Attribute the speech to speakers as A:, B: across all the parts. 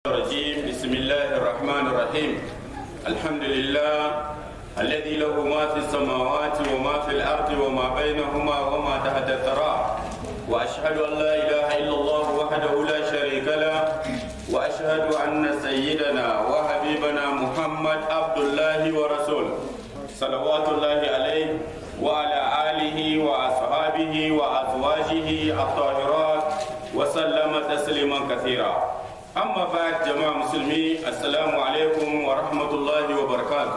A: الرجيم بسم الله الرحمن الرحيم الحمد لله الذي له ما في السماوات وما في الأرض وما بينهما وما تحت الثرى وأشهد أن لا إله إلا الله وحده لا شريك له وأشهد أن سيدنا وحبيبنا محمد عبد الله ورسوله صلوات الله عليه وعلى آله وأصحابه وأزواجه الطاهرات وسلم تسليما كثيرا amma ba jama'a musulmi assalamu alaikum wa rahmatullahi wa barakatu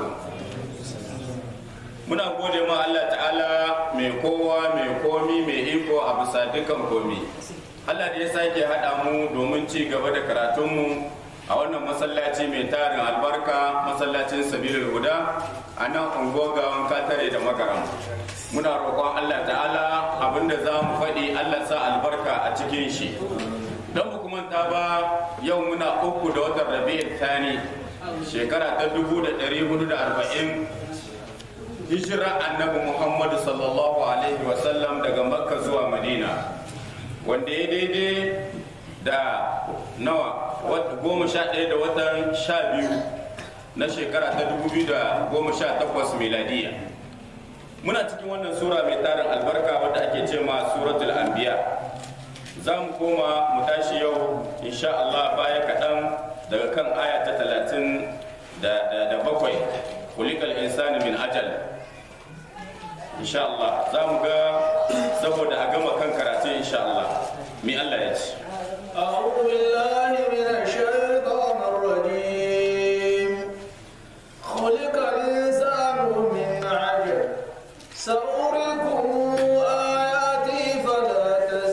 A: muna gode ma Allah ta'ala mai kowa mai komi mai iko a bisa dukan komi Allah da ya sake haɗa mu domin ci gaba da karatunmu a wannan masallaci mai tarin albarka masallacin sabilul huda a nan ungogawan katare da magaram muna roƙon Allah ta'ala abinda za mu faɗi Allah sa albarka a cikin shi don ku manta ba yau muna uku da watan rabi'ul thani shekara ta dubu da ɗari hudu da arba'in hijira annabi muhammadu sallallahu alaihi wasallam daga makka zuwa madina wanda ya daidai da nawa goma sha ɗaya da watan sha biyu na shekara ta dubu biyu da goma sha takwas miladiya muna cikin wannan sura mai tarin albarka wadda ake ce ma suratul anbiya za mu koma mu tashi yau insha Allah baya kaɗan daga kan aya ta talatin da bakwai kulikal insani min ajal insha Allah za mu ga saboda a gama kan karatu insha Allah mi Allah ya ce
B: أعوذ بالله من الشيطان الرجيم خلق الإنسان من عجل سأريكم آياتي فلا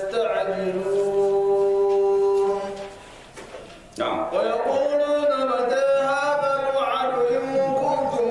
B: تستعجلون
A: na'am
B: ويقولون متى هذا الوعد إن كنتم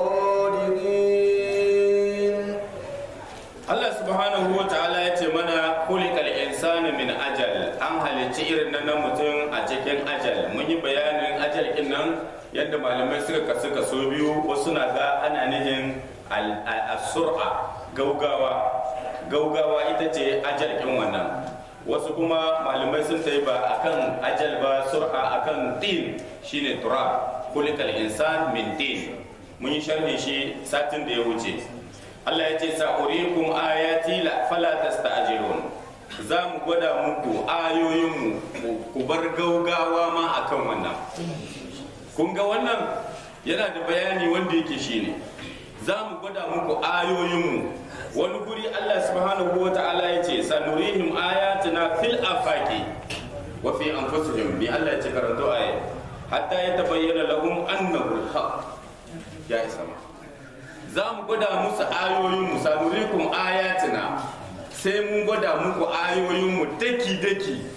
B: صادقين
A: Allah subhanahu wa ta'ala ya ce mana kulikal insani min ajal an halicci irin nan na mutum a cikin ajal mun yi bayanin ajal din nan yadda malamai suka kasu kaso biyu wasu na ga ana nihin al- al- as-sur'a gaugawa gaugawa ita ce ajal din wannan wasu kuma malamai sun tayi ba akan ajal ba sur'a akan din shine turab kulikal insan min din mun yi sharhi shi satin da ya wuce Allah ya ce sa'urikum ayati la fala tasta'jilun za mu gwada muku ayoyinmu ku bar gaugawa ma akan wannan kun ga wannan yana da bayani wanda yake shine za mu gwada muku ayoyinmu wani guri Allah subhanahu wa ta'ala ya ce sanurihim ayatina fil afaqi wa fi anfusihim bi Allah ya ce karanto aya hatta yatabayyana lahum annahu al-haq ya isa ma za mu gwada musu ayoyinmu sanurikum ayatina sai mun gwada muku ayoyinmu daki-daki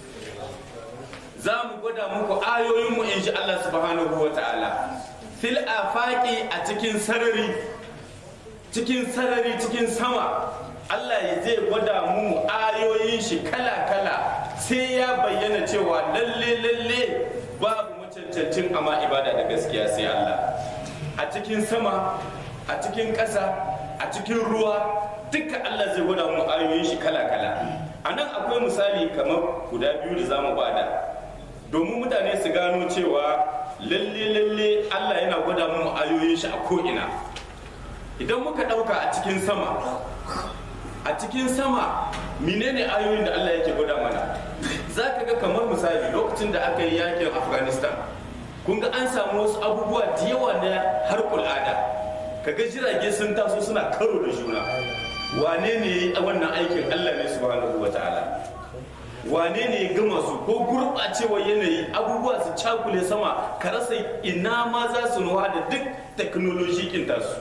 A: za mu gwada muku ayoyinmu in ji Allah subhanahu wa ta'ala fil afaqi a cikin sarari cikin sarari cikin sama Allah ya zai gwada mu ayoyin shi kala-kala sai ya bayyana cewa lalle lalle babu macancancin amma ibada da gaskiya sai Allah a cikin sama a cikin ƙasa a cikin ruwa duka Allah zai gwada mu ayoyin shi kala-kala a nan akwai misali kamar guda biyu da zamu bada domin mutane su gano cewa lalle lalle Allah yana gwada mu ayoyin shi a ko'ina idan muka ɗauka a cikin sama a cikin sama menene ayoyin da Allah yake gwada mana za ka ga kamar misali lokacin da aka yi yakin afghanistan kun ga an samu wasu abubuwa da yawa na harkul ada kaga jirage sun taso suna karo da juna wane ne ya yi wannan aikin Allah ne subhanahu wa ta'ala wane ne ya gama su ko gurɓacewar yanayi abubuwa su cakule sama ka rasa ina ma za su nuwa da duk teknoloji kin tasu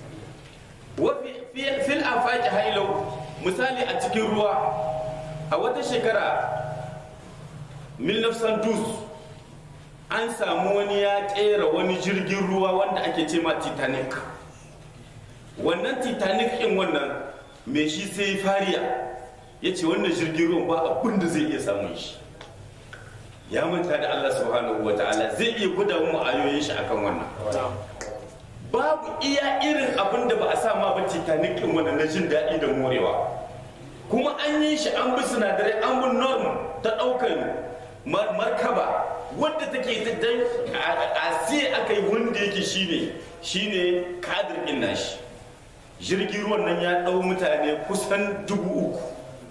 A: fil afaki hailau misali a cikin ruwa a wata shekara 1912 an samu wani ya kera wani jirgin ruwa wanda ake ce ma titanic wannan titanic in wannan mai shi sai fariya ya ce wannan jirgin ruwan ba abin da zai iya samun shi ya manta da allah subhanahu wa ta'ala zai iya gwada mu ayoyin shi akan wannan babu iya irin abin da ba a sa ma ba titanic in wannan na jin daɗi da morewa kuma an yi shi an bi sinadarai an bi norm ta ɗaukar mar- markaba wadda take ta dan a sai aka yi wanda yake shine shine kadir din nashi jirgin ruwan nan ya ɗau mutane kusan dubu uku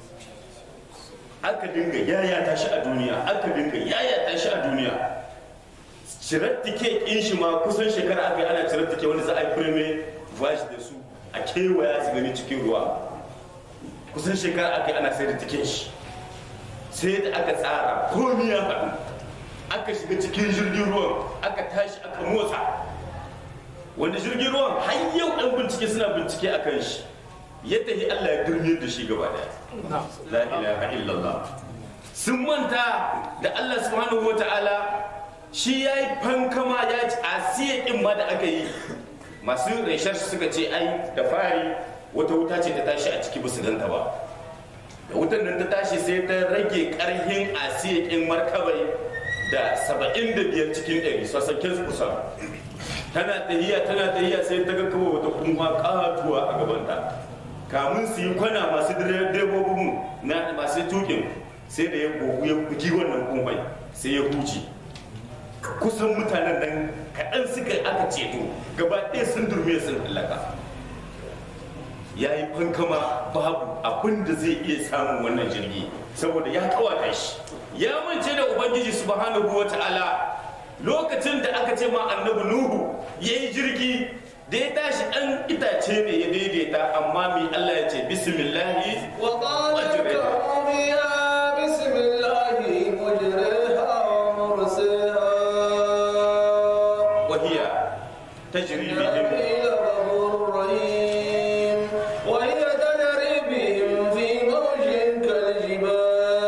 A: aka dinga yayata shi a duniya aka dinga yayata shi a duniya cirar tike in shi ma kusan shekara aka yi ana cirar tike wanda za a yi firme voyage da su a kewaya su gani cikin ruwa kusan shekara aka yi ana sai da tiken shi sai da aka tsara komi ya haɗu aka shiga cikin jirgin ruwan aka tashi aka motsa wanda jirgin ruwan har yau ɗan bincike suna bincike a kan shi ya tafi Allah ya durmiyar da shi gaba daya la ilaha illallah sun manta da Allah subhanahu wata'ala shi ya yi fankama ya ci asiya ɗin ma da aka yi masu reshar suka ce ai da fari wata wuta ce ta tashi a ciki ba su ganta ba da wutan nan ta tashi sai ta rage ƙarhin asiya ƙin markabai da saba'in da biyar cikin ɗari sassaken kusan tana tahiya tana tahiya sai ta ga kawai wata kuma katuwa a gabanta kamun su yi kwana masu direbobin na masu tukin sai da ya gogu ya bugi wannan kumbai sai ya huce kusan mutanen nan kaɗan suka aka ceto gaba ɗaya sun durme sun halaka ya yi fankama babu abin da zai iya samun wannan jirgi saboda ya kawata shi ya mance da ubangiji subhanahu wa ta'ala lokacin da aka ce ma annabi nuhu ya yi jirgi da ya tashi ɗan itace ne ya daidaita amma mai allah ya ce bismillahi
B: وقال اركبوا فيها بسم الله مجريها ومرسيها
A: wahiya tajri bihim
B: إلى غفور رحيم وهي تجري بهم في موج كالجبال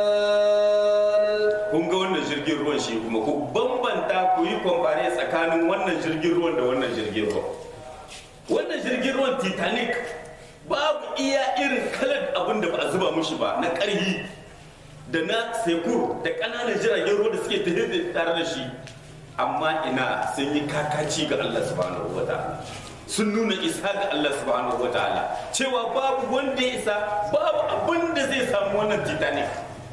A: kun ga wannan jirgin ruwan shi kuma ku bambanta ku yi kwamfare tsakanin wannan jirgin ruwan da wannan jirgin ruwan wannan jirgin ruwan titanic babu iya irin kalar abin da ba a zuba mushi ba na ƙarhi da na sekur da ƙananan jiragen ruwa da suke tafiye tare da shi amma ina sun yi kakaci ga Allah subhanahu wa ta'ala sun nuna isa ga Allah subhanahu wa ta'ala cewa babu wanda ya isa babu abin da zai samu wannan titanic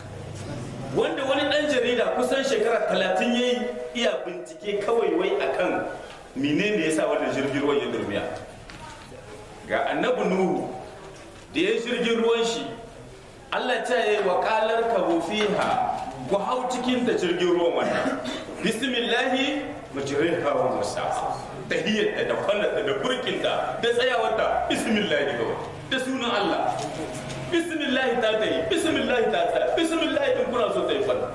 A: wanda wani dan jarida kusan shekara talatin ya yi iya bincike kawai wai akan menene yasa wannan jirgin ruwan ya durmiya ga annabi nuhu da ya jirgin ruwan shi Allah ta yi wa kalar kabu fiha ku hau cikin ta jirgin ruwan wannan bismillahi majriha wa mursaha tahiyyata da kwallata da burkinta da tsayawarta bismillahi kawai da sunan Allah bismillahi ta ta yi bismillahi ta ta bismillahi in kuna so ta yi fada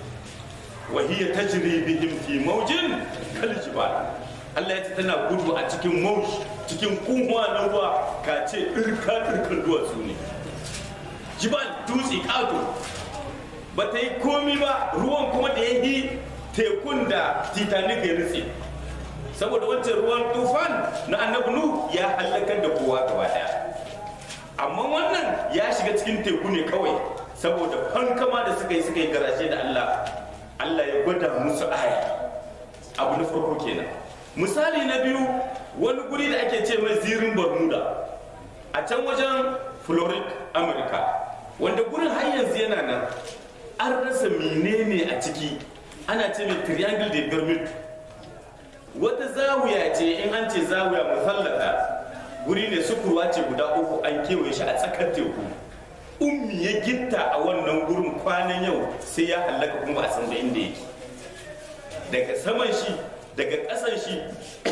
A: wa hiya tajri bihim fi mawjin kal jibal Allah ya ce tana gudu a cikin mawj cikin kunwa na ruwa ka ce irka irkan duwatsu ne jibal dutse kato ba ta yi komi ba ruwan kuma da ya yi tekun da titanic ya nutse saboda wancan ruwan tufan na annabi nu ya halakar da kowa gaba daya amma wannan ya shiga cikin teku ne kawai saboda fankama da suka yi suka yi garaje da Allah Allah ya gwada musu aya abu na farko kenan misali na biyu wani guri da ake ce mai zirin bermuda a can wajen florida amurka wanda gurin har yanzu yana nan an rasa menene a ciki ana ce mai triangle de bermuda wata zawiya ce in an ce zawiya musallata guri ne sukurwa ce guda uku an kewaye shi a tsakar teku ummi ya gitta a wannan gurin kwanan yau sai ya hallaka kuma ba a san da inda yake daga saman shi daga ƙasan shi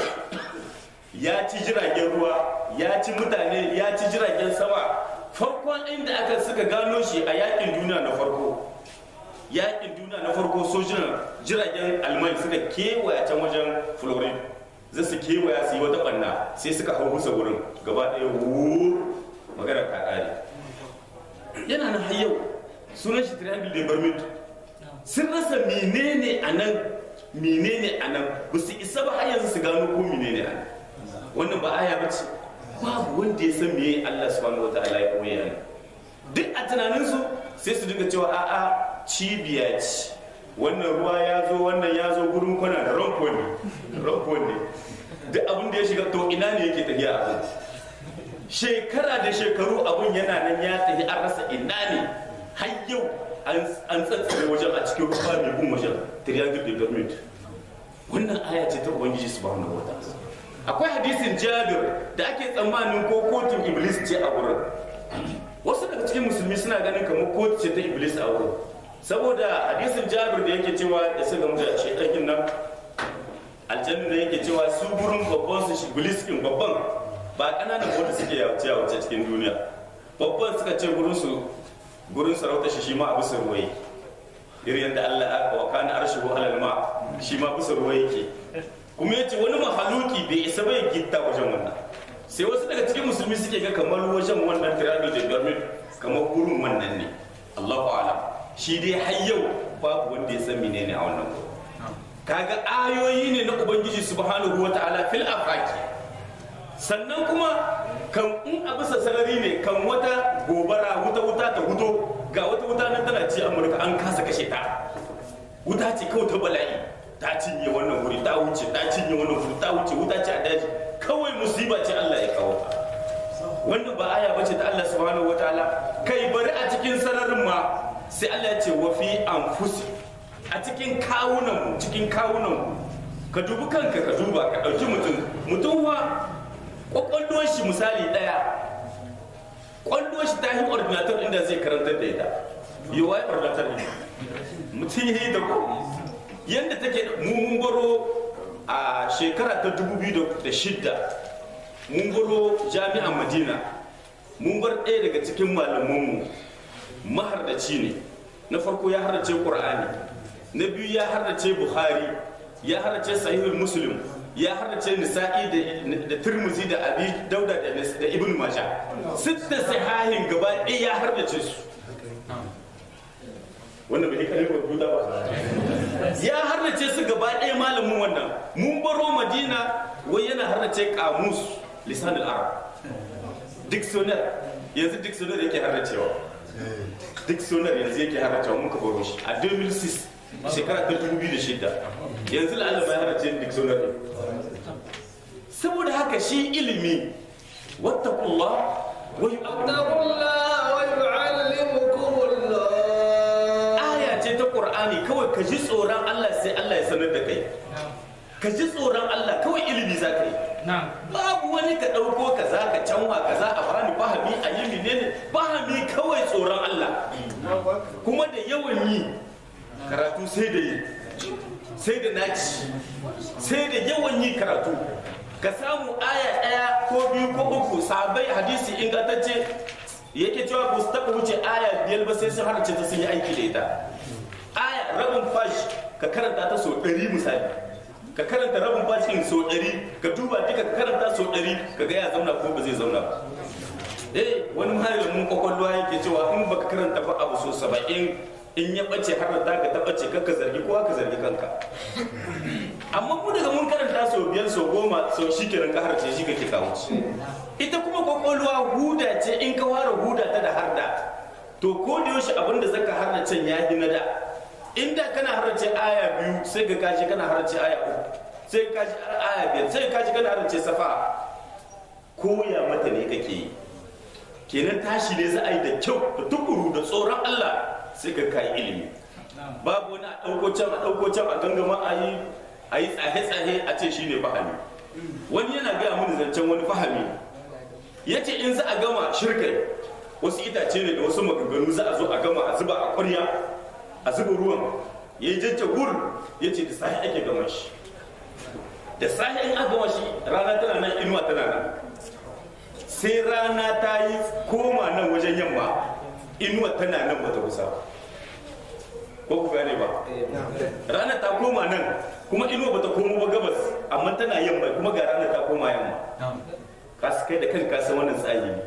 A: ya ci jiragen ruwa ya ci mutane ya ci jiragen sama farkon inda aka suka gano shi a yakin duniya na farko yakin duniya na farko sojinan jiragen alman suka kewaya can wajen florida za su kewaya su yi wata banna sai suka hau musa wurin gaba ɗaya wuuu magana ta ƙare yana nan har yau sunan shi triangle de bermude sun rasa menene a nan menene a nan ba su isa ba har yanzu su gano ko menene a nan wannan ba aya ba ce babu wanda ya san meye Allah subhanahu wa ta'ala ya koya ne duk a tunaninsu sai su dinga cewa a'a cibiya ce wannan ruwa ya zo wannan ya zo gurin kwana da ranko ne ranko ne duk abin da ya shiga to ina ne yake tafiya abin shekara da shekaru abun yana nan ya tafi an rasa ina ne har yau an tsatsare wajen a cikin ruwa mai gun wajen triangle de Bermude wannan aya ce ta ubangiji subhanahu wa ta'ala akwai hadisin jabir da ake tsammanin ko kotun iblis ce a wurin wasu daga cikin musulmi suna ganin kamar kotu ce ta iblis a wurin saboda hadisin jabir da yake cewa da suka mutu a shaidakin nan aljanna da yake cewa su gurin babban su iblis din babban ba kananan wanda suke yawace yawace cikin duniya babban suka ce gurin su gurin sarauta shi shi ma abu sarwaye irin yadda Allah aka wa kana arshihu alal ma shi ma bisa ruwa yake kuma yace wani mahaluki bai isa bai gitta wajen wannan sai wasu daga cikin musulmi suke ga kamar wajen wannan triangle da pyramid kamar gurin wannan ne Allahu a'lam shi dai har yau babu wanda ya san menene a wannan gurin kaga ayoyi ne na ubangiji subhanahu wata'ala fil afaki sannan kuma kan in a bisa sarari ne kan wata gobara wuta wuta ta huto ga wata wuta nan tana ci amurka an kasa kashe ta wuta ce kawai ta bala'i ta cinye wannan wuri ta wuce ta cinye wannan wuri ta wuce wuta ce a daji kawai musiba ce Allah ya kawo ta wannan ba aya bace ta Allah subhanahu wataala kai bari a cikin sararin ma sai Allah ya ce wa fi anfusi a cikin kawunan mu cikin kawunan mu ka dubi kanka ka duba ka dauki mutum mutum wa kwakwalwar shi misali daya kwallo shi ta yi ordinator inda zai karantar da ita yi wa ordinator ne mutum ya yi da ko yadda take mun baro a shekara ta 2006 mun baro jami'an madina mun bar ɗaya daga cikin malamanmu mahardaci ne na farko ya hardace ƙur'ani na biyu ya hardace buhari ya hardace sahihul muslim ya hardace nisa'i da turmuzi da abi dauda da ibn maja sitta sahihin gaba ɗaya ya hardace su wannan bai kalli kwamfuta ba ya hardace su gaba ɗaya malamin wannan mun baro madina wai yana hardace kamus lisanul arab dictionary yanzu dictionary yake hardacewa dictionary yanzu yake hardacewa muka baro shi a 2006 shekara ta 2006 yanzu la'alla mai hardace dictionary saboda haka shi ilimi wattaqullah wa
B: واتقوا الله ويعلمكم الله
A: aya ce ta qur'ani kawai ka ji tsoron Allah sai Allah ya sanar da kai ka ji tsoron Allah kawai ilimi za ka yi babu wani ka ɗauko kaza ka canwa kaza a bani fahami a yi menene fahami kawai tsoron Allah kuma da yawan yi karatu sai da yi sai da naci sai da yawan yi karatu ka samu aya ɗaya ko biyu ko uku sabai hadisi ingantacce yake cewa ba su taɓa wuce aya biyar ba sai sun harce ta sun yi aiki da ita aya rabin fash ka karanta ta sau ɗari misali ka karanta rabin fash ɗin sau ɗari ka duba duka ka karanta sau ɗari ka ga ya zauna ko ba zai zauna ba eh wani malamin kwakwalwa yake cewa in baka karanta ba abu so saba'in in ya ɓace har da ka ta ɓace ka zargi kowa ka zargi kanka amma mu daga mun karanta sau biyar sau goma sau shi kenan ka harce shi kake kawo ci ita kuma kwakwalwa huda ce in ka fara huda ta da harda to ko da yaushe abin da zaka harda can ya yi na da inda kana harce aya biyu sai ka kashi kana harce aya uku sai ka kashi aya biyar sai ka kashi kana harce safa koya mata ne kake yi kenan tashi ne za a yi da kyau da tukuru da tsoron Allah sai ka kai ilimi babu wani a ɗauko can a ɗauko can a gangama a yi a yi tsahe-tsahe a ce shine fahami wani yana gaya mini zancen wani fahami ya ce in za a gama shirkai wasu itace ne da wasu maganganu za a zo a gama a zuba a ƙwarya a zuba ruwan ya yi jajja gur ya ce da sahi ake gama shi da sahi in aka gama shi rana tana nan inuwa tana nan sai rana ta yi koma nan wajen yamma inuwa tana nan bata kusa ko ku gane ba rana ta koma nan kuma inuwa bata komo ba gabas amma tana yamma kuma ga rana ta koma yamma ka su kai da kanka san wannan tsahi ne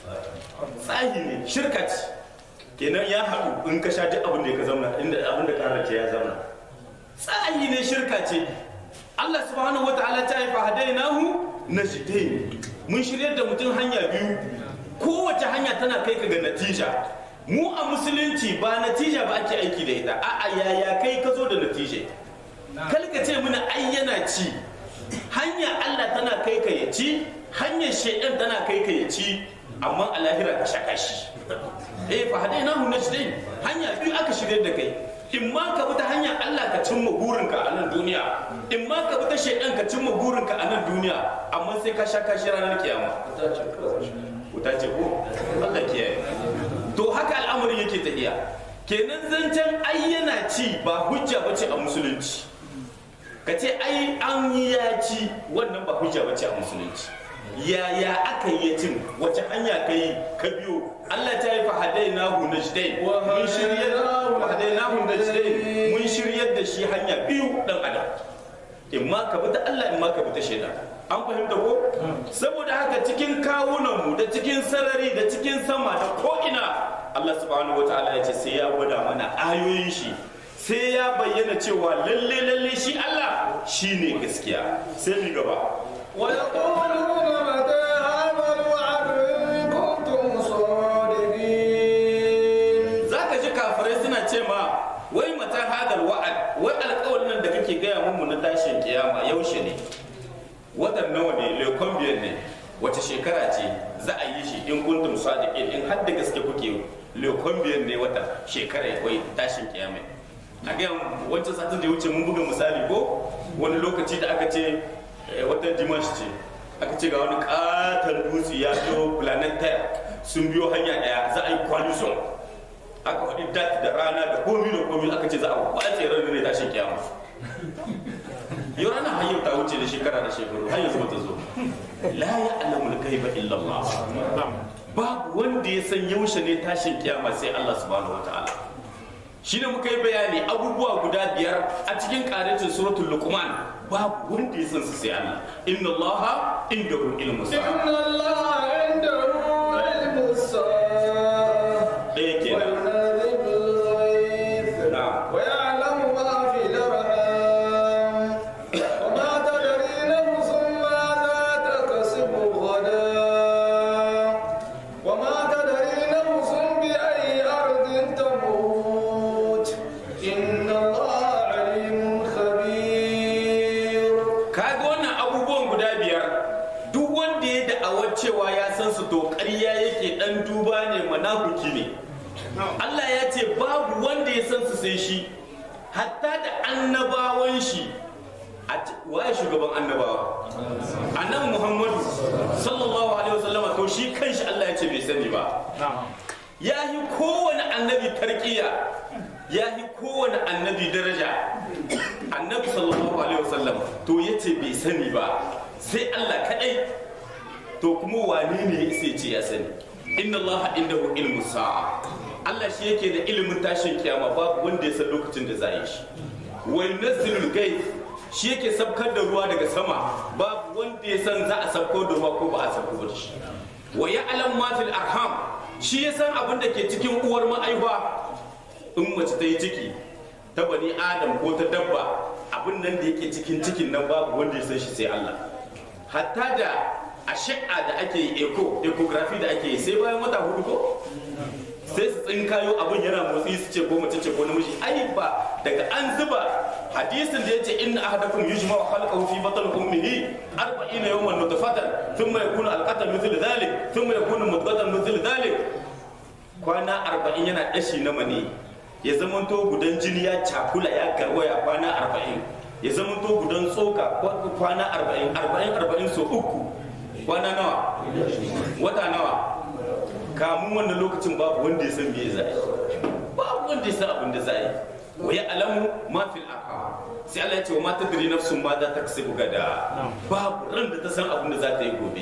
A: tsahi ne shirka ce kenan ya haɗu in ka sha duk abin da ka zauna inda abin da ka ce ya zauna tsahi ne shirka ce Allah subhanahu wa ta'ala ta yi fahadainahu najdain mun shirya da mutum hanya biyu kowace hanya tana kai ka ga natija mu a musulunci ba natija ba ake aiki da ita a'a yaya kai ka zo da natija kalka ce muna ai yana ci hanya Allah tana kai ka ya ci hanyar shaidan tana kai ka ya ci amma a lahira ka shaka shi eh fa hadainahu najdain hanya biyu aka shirye da kai in ma ka bi ta hanyar Allah ka cimma burinka a nan duniya in ma ka bi ta shaidan ka cimma burinka a nan duniya amma sai ka sha kashi ranar kiyama wuta ce ko Allah kiyaye to haka al'amarin yake tafiya kenan zancen ai yana ci ba hujja bace a musulunci ka ce ai an yi ya ci wannan ba hujja bace a musulunci yaya aka yi cin wace hanya ka yi ka biyo Allah ta yi fahadai na najdain mun shiryar fahadai na najdain mun shiryar da shi hanya biyu dan adam in ma ka bi ta Allah in ma ka bi ta shaitan an fahimta ko saboda haka cikin kawunan mu da cikin sarari da cikin sama da ko ina Allah subhanahu wataala ya ce sai ya gwada mana ayoyin shi sai ya bayyana cewa lalle lalle shi Allah shine gaskiya sai mu gaba
B: ويقولون متى هذا الوعد إن كنتم صادقين
A: za ka ji kafirai suna ce ma wai mata hadal wa'ad wai alƙawarin nan da kake gaya mu na tashin kiyama yaushe ne watan nawa ne lekon biyar ne wace shekara ce za a yi shi in kuntum sadiqin in har da gaske kuke lekon biyar ne wata shekara wai tashin kiyama a ga wancan satin da ya wuce mun buga misali ko wani lokaci da aka ce eh, watan dimash ce aka ce ga wani katon dutse ya zo planet terre sun biyo hanya daya za a yi coalition aka faɗi dat da rana da komi da komi aka ce za a kwace ranar ne tashin kiyama yau rana hanyar ta wuce da shekara da shekaru har yanzu bata zo la ya alamul gaiba illallah babu wanda ya san yaushe ne tashin kiyama sai Allah subhanahu wataala shi ne muka yi bayani abubuwa guda biyar a cikin karancin suratul luqman babu wanda ya san su sai Allah inna allaha indahu ilmu sa'a
B: إن الله عنده علم الساعة
A: ɗaya kenan
B: وينزل الغيث
A: na'am
B: ويعلم ما في الأرحام وما تدري نفس ماذا تكسب غدا وما تدري نفس بأي أرض تموت إن الله عليم خبير
A: kaga wannan abubuwan guda biyar duk wanda ya da'awar cewa ya san su to ƙarya yake dan duba ne manafuki ne Allah ya ce babu wanda ya san su sai shi hatta da annabawan shi a ce- waye shugaban annabawa annabi Muhammadu sallallahu alaihi wasallam to shi kanshi Allah ya ce bai sani ba ya yi kowane annabi tarkiya ya yi kowane annabi daraja annabi sallallahu alaihi wasallam to ya ce bai sani ba sai Allah kadai to kuma wane ne sai ce ya sani inna Allah indahu ilmu sa'a Allah shi yake da ilimin tashin kiyama babu wanda ya san lokacin da za yi shi wa yunazzilul ghaib shi yake sabkar da ruwa daga sama babu wanda ya san za a sabko da ruwa ko ba a sabko da shi wa ya'lam ma fil arham shi ya san abin da ke cikin uwar ma'aifa in mace ta yi ciki ta bani adam ko ta dabba abin nan da yake cikin cikin nan babu wanda ya san shi sai Allah hatta da a shi'a da ake yi echo ecography da ake yi sai bayan wata hudu ko sai su tsinkayo abin yana motsi su ce ko mace ce ko namiji ai ba daga an zuba hadisin da yace inna ahadakum yujma'u khalqahu fi batni ummihi 40 yawman nutfatan thumma yakunu alqatan mithl dhalik thumma yakunu mudghatan mithl dhalik kwana 40 yana dashi na mani ya zamanto gudan jini ya cakula ya garwaya kwana 40 ya zamanto gudan tsoka kwana 40 40 40 so uku kwana nawa wata nawa kamun wannan lokacin babu wanda ya san me za a yi babu wanda ya san abin da za a yi wa ya alamu ma fil arham sai Allah ya ce wa ma tadri nafsun ma za ta kasabu gada babu ran da ta san abin da za ta yi gobe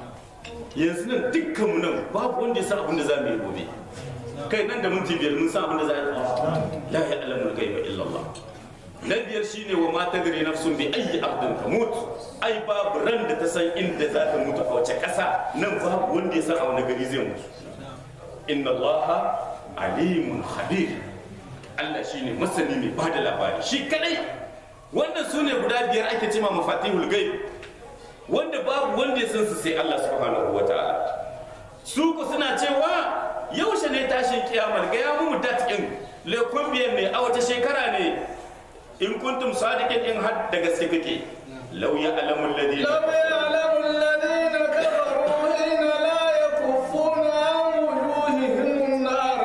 A: yanzu nan dukkan mu nan babu wanda ya san abin da za mu yi gobe kai nan da minti biyar mun san abin da za a yi la ya alamu ghaiba illa Allah na biyar shine wa ma tadri nafsun bi ayyi ardin tamut ai babu ran da ta san inda za ta mutu a wace ƙasa nan babu wanda ya san a wani gari zai mutu inna allaha alimun khabir Allah shine masani mai bada labari shi kadai wannan su ne guda biyar ake cema mafatihul ghaib wanda babu wanda ya san su sai Allah subhanahu wataala su ku suna cewa yaushe ne tashin kiyamar ga ya mu dat in le biyan ne a wace shekara ne in kuntum sadiqin in har da gaske kake law ya'lamu alladhina
B: لو يعلم الذين كفروا حين لا يكفون عن وجوههم النار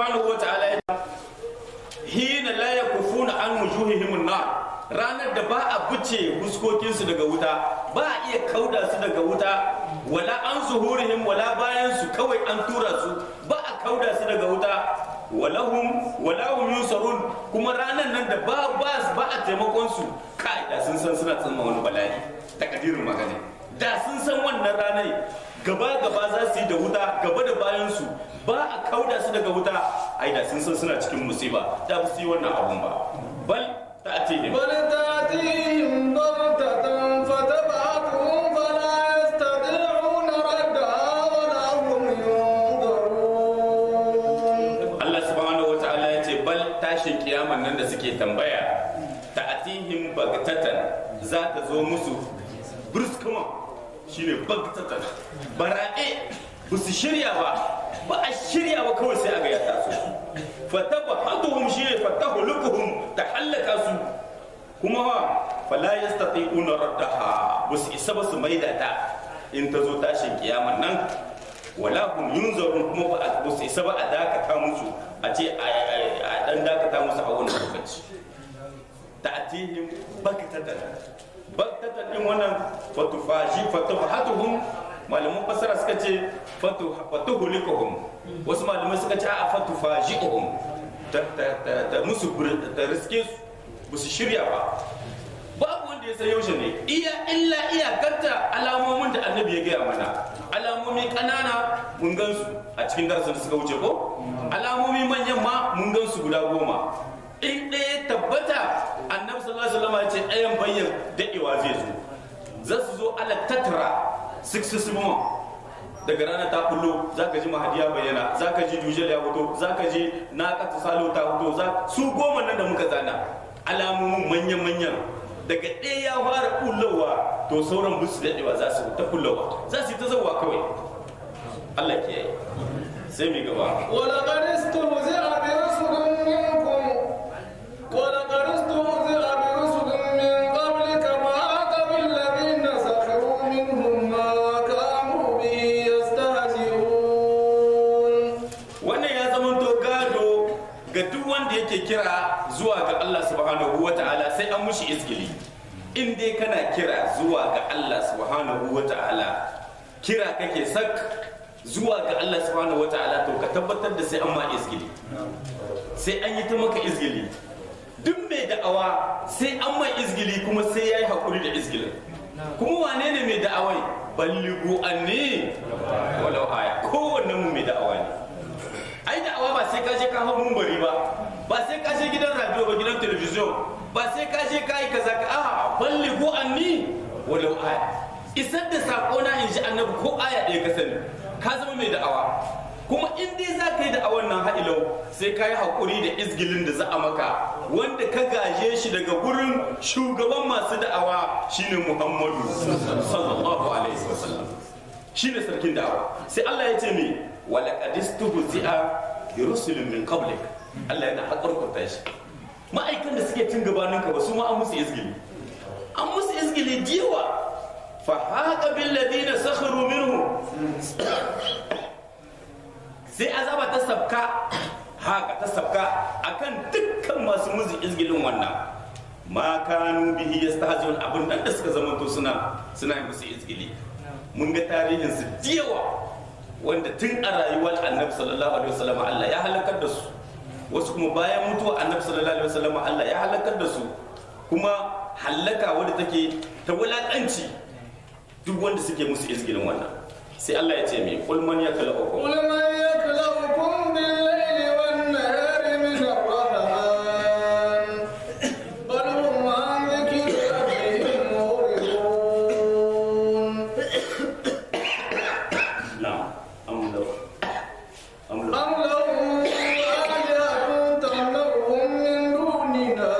A: subhanahu wa ta'ala ya hina la yakufuna an wujuhihim an-nar ranar da ba a buce huskokinsu daga wuta ba a iya kauda su daga wuta wala an zuhurihim wala bayan su kawai an tura su ba a kauda su daga wuta walahum walahum yusarun kuma ranar nan da ba ba ba a taimakon su kai da sun san suna tsamma wani bala'i takadirin magana da sun san wannan ranar gaba gaba za su yi da wuta gaba da bayan su ba a kauda su daga wuta ai da sun san suna cikin musiba da ba su yi wannan abun ba bal ta'tihim
B: بل تأتيهم بغتة فتبعتهم فلا يستطيعون ردها ولا هم ينظرون
A: Allah subhanahu wa ta'ala ya ce bal tashin kiyaman nan da suke tambaya ta'atihim bagtatan za ta zo musu bruskuma shine bagtatan bara'e ba su shirya ba ba a shirya ba kawai sai aga ya taso fatabahaduhum shine fatahulukuhum ta hallaka su kuma wa fala yastati'una raddaha ba su isa ba su maida ta in ta zo tashin kiyaman nan wala hum yunzarun kuma ba a ba su isa ba a dakata musu a ce a a dan dakata musu a wannan lokaci ta'tihim baktatan baktatan din wannan fatufaji fatufahatuhum malaman fasara suka ce fatu fatuhulikuhum wasu malamai suka ce a fatufaji'uhum ta ta ta ta musu bur- ta riske su ba su shirya ba babu wanda ya san yaushe ne iya illa iyakarta alamomin da annabi ya gaya mana alamomi kanana mun gansu a cikin darasin da suka wuce ko alamomi manyan ma mun gansu guda goma in ɗaya tabbata annabi sallallahu alaihi wasallam ya ce ɗayan bayyan daɗewa zai zo za su zo ala tatra successivement daga rana ta kullo za ka ji mahadiya bayyana za ka ji dujel ya fito za ka ji na kata salo ta fito za su goma nan da muka zana alamomin manyan-manyan daga ɗaya ya fara kullowa to sauran busu daɗewa za su ta kullowa za su yi ta zauwa kawai Allah ke yi sai mai gaba
B: ولقد استهزئ برسل منكم ولقد استهزئ برسل من قبلك فحاق بالذين سخروا منهم ما كانوا به يستهزئون
A: wannan ya zamanto gado ga duk wanda yake kira zuwa ga Allah subhanahu wa ta'ala sai an mushi izgili in dai kana kira zuwa ga Allah subhanahu wa ta'ala kira kake sak zuwa ga Allah subhanahu wa ta'ala to ka tabbatar da sai an ma izgili sai an yi ta maka izgili duk mai da'awa sai an mai izgili kuma sai ya yi haƙuri da izgilin kuma wane ne mai da'awai balligu anni walau aya kowannen mu mai da'awa ne ai da'awa ba sai ka je ka hau mumbari ba ba sai ka je gidan radio ba gidan television ba sai ka je ka yi kaza ka a balligu anni walau aya isar da sako na in ji annabi ko aya ɗaya ka sani ka zama mai da'awa kuma in dai za ka yi da'awan nan ha'ilau sai ka yi haƙuri da izgilin da za a maka wanda ka gaje shi daga gurin shugaban masu da'awa shine muhammadu sallallahu alaihi wasallam shine sarkin da'awa sai Allah ya ce me wala qadistuhu zi'a bi rusulin min qablik Allah yana haƙarƙurta shi ma'aikan da suke cin gabanin ka ba su ma an musu izgili an musu izgili jiwa fa haqa bil ladina sakharu minhu sai azaba ta sabka haka ta sabka akan dukkan masu musu izgilin wannan ma kanu bihi yastahzi'un abin nan da suka zamanto suna suna yi musu izgili mun ga tarihin su diyawa wanda tun a rayuwar annabi sallallahu alaihi wasallam Allah ya halakar da su wasu kuma bayan mutuwa annabi sallallahu alaihi wasallam Allah ya halakar da su kuma halaka wadda take ta wulakanci duk wanda suke musu izgilin wannan sai Allah ya ce mai kul man yaklaukum
B: قل من يكلؤكم بالليل والنهار من الرحمن بل هم عن ذكر ربهم معرضون
A: na'am am law am law
B: أم لهم آلهة تمنعهم من دوننا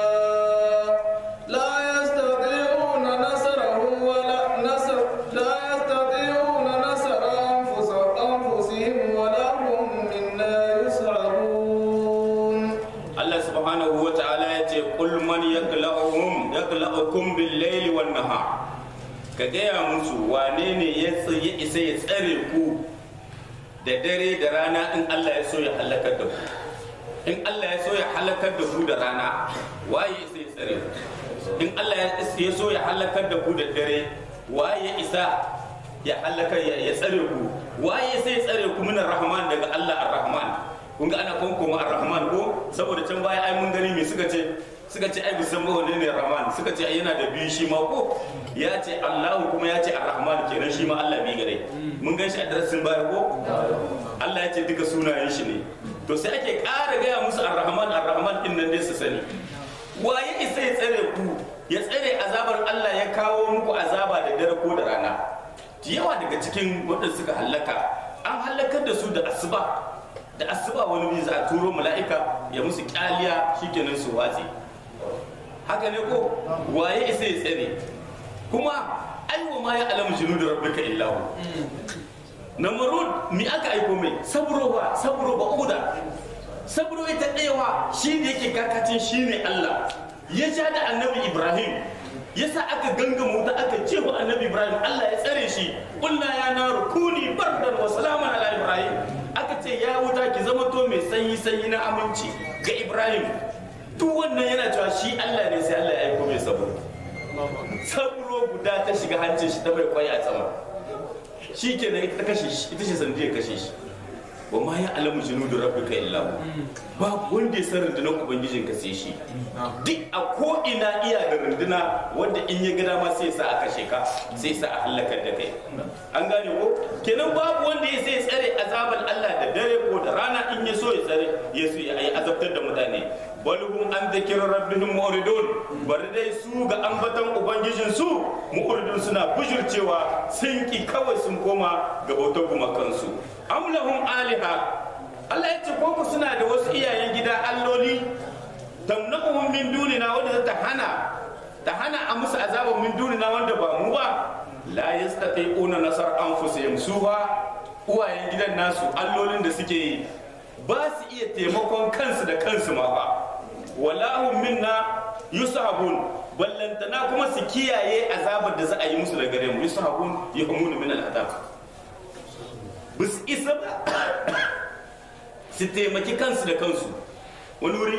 B: لا يستطيعون نصرهم ولا نصر لا يستطيعون نصر أنفسهم أنفسهم ولا هم منا يسعرون
A: Allah subhanahu wa ta'ala ya ce kul man yakla'uhum yakla'ukum bil layli wan nahar ka gaya musu wane ne ya tsaye isa ya tsare ku da dare da rana in Allah ya so ya halakar da ku in Allah ya so ya halakar da ku da rana waye sai tsare in Allah ya so ya halakar da ku da dare waye isa ya halakar ya tsare ku waye sai tsare ku minar rahman daga Allah ar-rahman kun ga ana kuma ar-rahman ko saboda can baya ai mun gani me suka ce suka ce ai bisan ba ne rahman suka ce ai yana da biyu shi ma ko ya ce Allahu kuma ya ce ar-rahman kenan shi ma Allah bi gare mun gan shi a darasin baya ko Allah ya ce duka sunayen shi ne to sai ake ƙara gaya musu ar-rahman ar-rahman din nan dai su sani waye isa ya tsare ku ya tsare azabar Allah ya kawo muku azaba da dare ko da rana yawa daga cikin waɗanda suka hallaka an hallakar da su da asuba da asuba wani biyu za a turo mala'ika ya musu kyaliya shikenan su watse haka ne ko waye isa ya tsare kuma aiwa ma ya alamu jinu da rabbika illahu namrud mi aka aiko mai sabro ba sabro ba uda sabro ita ɗayawa shi ne yake kakacin shi ne Allah ya ja da annabi Ibrahim yasa aka ganga wuta aka ce wa annabi Ibrahim Allah ya tsare shi kulna ya na rukuni bardan wa salaman ala Ibrahim aka ce ya wuta ki zama to mai sanyi sanyi na aminci ga Ibrahim duk wannan yana cewa shi Allah ne sai Allah ya aiko mai sabro sabro guda ta shiga hancin shi ta bai kwai a sama shi ke ita ta kashe shi ita ce sandiyar kashe shi wa ma ya alamu junudu rabbika illa hu babu wanda ya san rundunar ubangijin ka sai shi duk a ko ina iya da runduna wanda in ya ga dama sai sa a kashe ka sai sa a halakar da kai an gane ko kenan babu wanda ya sai tsare azabar Allah da dare ko da rana in ya so ya tsare ya so ya azabtar da mutane balhum an dhikra rabbihim mu'ridun bari dai su ga ambatan ubangijin su mu'ridun suna bujurcewa sun ki kawai sun koma ga bautar gumakansu am lahum aliha Allah ya ce ko ku suna da wasu iyayen gida alloli tamna'uhum min dunina wanda ta hana ta hana a musu azaban min dunina wanda ba mu ba la yastati'una nasar anfusihim su ba uwayen gidan nasu allolin da suke yi ba su iya taimakon kansu da kansu ma ba walahum minna yusabun ballantana kuma su kiyaye azabar da za a yi musu da gare mu yusabun yahmunu min al'adab ba su isa ba su taimaki kansu da kansu wani wuri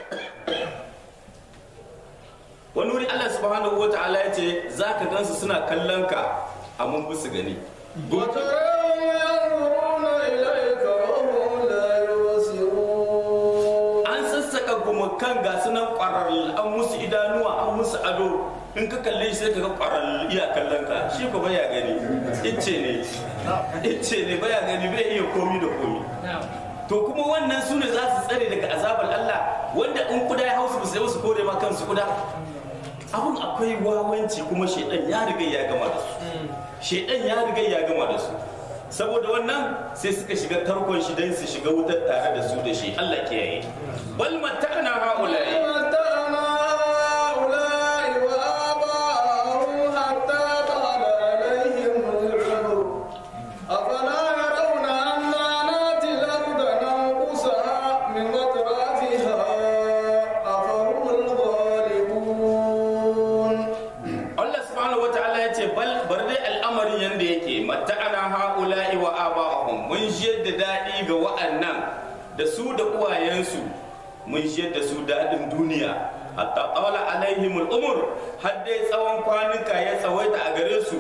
A: wani wuri Allah subhanahu wa ta'ala ya ce za ka gansu suna kallon ka amma ba su gani
B: وتراهم ينظرون إليك وهم لا يبصرون
A: an sassaka gumakan ga sunan kwararru an musu idanuwa an musu ado in ka kalle shi sai ka ga kwararru iya kallon ka shi ko baya gani icce ne icce ne baya gani bai iya komi da komi to kuma wannan su ne za su tsare daga azabar Allah wanda in kuda ya hausu sai su kore ma kansu kuda abun akwai wawanci kuma shaidan ya riga ya gama da su shaidan ya riga ya gama da su saboda wannan sai suka shiga tarkon shi don su shiga wutar tare da su da shi Allah ke yi bal matta'na haula'i
B: متعنا هؤلاء وآباءهم حتى طال عليهم العمر أفلا يرون أنا ناتي الأرض ننقصها من أطرافها أفهم الغالبون
A: Allah subhanahu wataala ya ce bal bar dai al'amarin yanda yake matta'ana haula'i wa aba'ahum mun jiyar da daɗi ga wa'annan da su da uwayensu mun jiyar da su daɗin duniya hatta qala alaihim al'umur har dai tsawon kwanuka ya tsawaita a gare su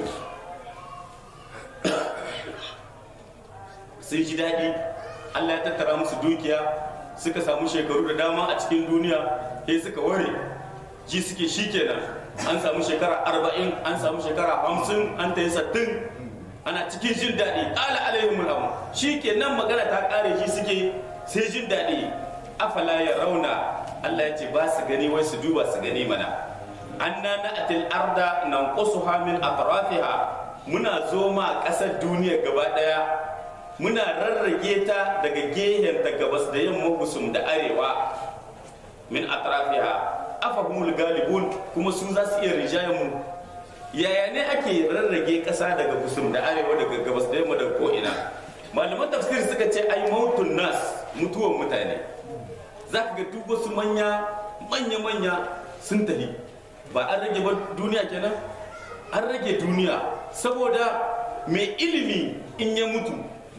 A: sun ji daɗi Allah ya tattara musu dukiya suka samu shekaru da dama a cikin duniya sai suka ware ji suke shi kenan an samu shekara arba'in an samu shekara hamsin an ta yi sattin ana cikin jin daɗi ala alaihim al'amu shi kenan magana ta ƙare shi suke sai jin daɗi afala ya rauna Allah ya ce ba su gani wai su duba su gani mana anna na'atil arda nanqusuha min atrafiha muna zo ma ƙasar duniya gaba ɗaya muna rarrage ta daga gehen da gabas da yamma gusum da arewa min atrafiha afahumul galibun kuma su za su iya rijayen mu yaya ne ake rarrage ƙasa daga gusum da arewa daga gabas da yamma da ko'ina malaman tafsir suka ce ai mautun nas mutuwan mutane za ka ga duk wasu manya manya manya sun tafi ba an rage ba duniya kenan an rage duniya saboda mai ilimi in ya mutu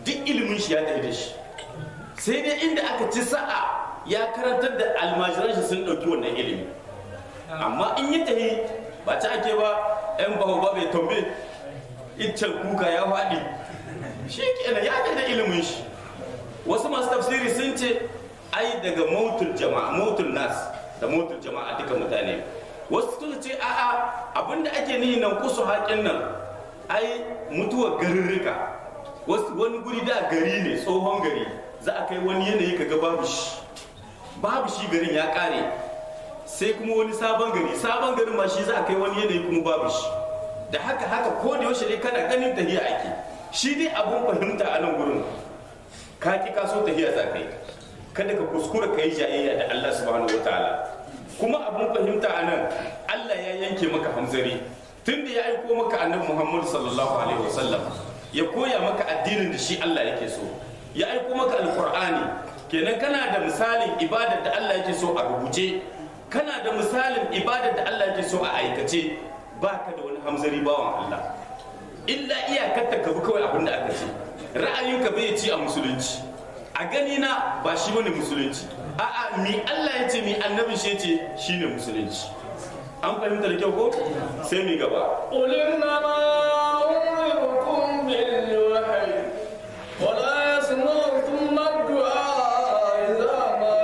A: duk ilimin shi ya tafi da shi sai dai inda aka ci sa'a ya karantar da almajiran shi sun ɗauki wannan ilimi amma in yi tahi ba ta ake ba yan bahu ba bai tombe iccen kuka ya faɗi shi kenan ya da ilimin shi wasu masu tafsiri sun ce ai daga mautul jama'a mautul nas da mautul jama'a duka mutane wasu suka ce a'a abinda ake nihi nan kusu haƙin nan ai mutuwar garirrika wasu wani guri da gari ne tsohon gari za a kai wani yanayi kaga babu shi babu shi garin ya ƙare sai kuma wani sabon gari sabon garin ma shi za a kai wani yanayi kuma babu shi da haka haka ko da yaushe ne kana ganin tahiya ake shi dai abun fahimta a nan gurin ka ki ka so tahiya za ka yi kada ka kuskura ka yi jayayya da Allah subhanahu wataala kuma abun fahimta a nan Allah ya yanke maka hamzari tunda ya aiko maka annabi Muhammad sallallahu alaihi wasallam ya koya maka addinin da shi Allah yake so ya aiko maka alqur'ani kenan kana da misalin ibadar da Allah yake so a rubuce kana da misalin ibadar da Allah yake so a aikace baka da wani hamzari bawan Allah illa iyakar ka bi kawai abin da aka ce ra'ayinka bai ci a musulunci a gani na ba shi bane musulunci a'a mi Allah ya ce mi annabin shi ya ce shine musulunci an fahimta da kyau ko sai mi gaba
B: قل إنما أنذركم بالوحي ولا يسمع ثم الدعاء إذا ما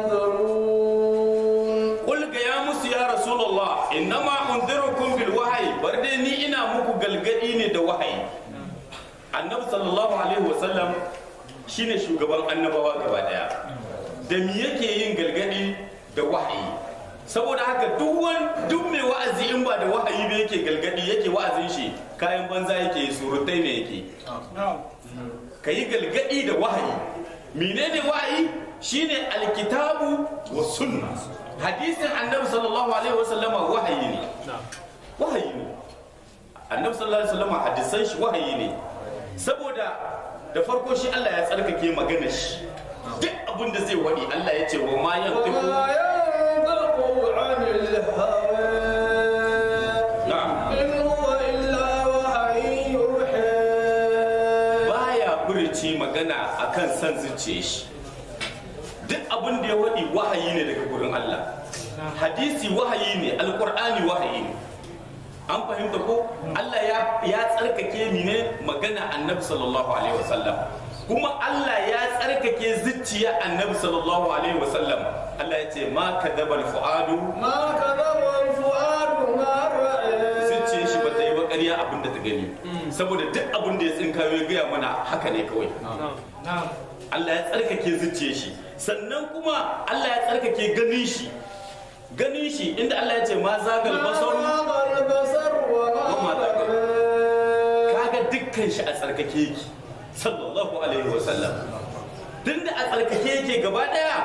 B: ينذرون
A: Kul ga ya musu ya Rasulullah innama unzirukum bil wahyi bar dai ni ina muku galgadi ne da wahayi Annabi sallallahu alaihi wasallam shine shugaban annabawa gaba daya da me yake yin galgadi da wahayi saboda haka duk wani duk mai wa'azi in ba da wahayi ba yake galgadi yake wa'azin shi kayan banza yake surutai ne yake ka yi galgadi da wahayi menene wahayi shine alkitabu wa sunna hadisin annabi sallallahu alaihi wasallam wahayi ne wahayi ne annabi sallallahu alaihi wasallam hadisan shi wahayi ne saboda da farko shi Allah ya tsarkake maganar shi duk abin da zai wadi Allah ya ce wa ma yantiqu
B: وما ينطق عن الهوى
A: na'am
B: إن هو إلا وحي يوحى
A: baya furici magana akan san zuciye shi duk abin da ya waɗi wahayi ne daga gurin Allah hadisi wahayi ne alkur'ani wahayi ne an fahimta ko Allah ya ya tsarkake ni ne magana annabi sallallahu alaihi wasallam kuma Allah ya tsarkake zuciya annabi sallallahu alaihi wasallam Allah ya ce ma kadabal fuadu
B: ما كذب الفؤاد ما رأى
A: zuciyar shi ba ta yi ba ƙarya abin da ta gani saboda duk abin da ya tsinkayo ya gaya mana haka ne kawai Allah ya tsarkake zuciyar shi sannan kuma Allah ya tsarkake ganin shi ganin shi inda Allah ya ce ma zagal basaru
B: ما البصر وما
A: وما
B: طغى
A: kaga dukkan shi a tsarkake yake sallallahu alaihi wa sallam tunda a tsarkake yake gaba daya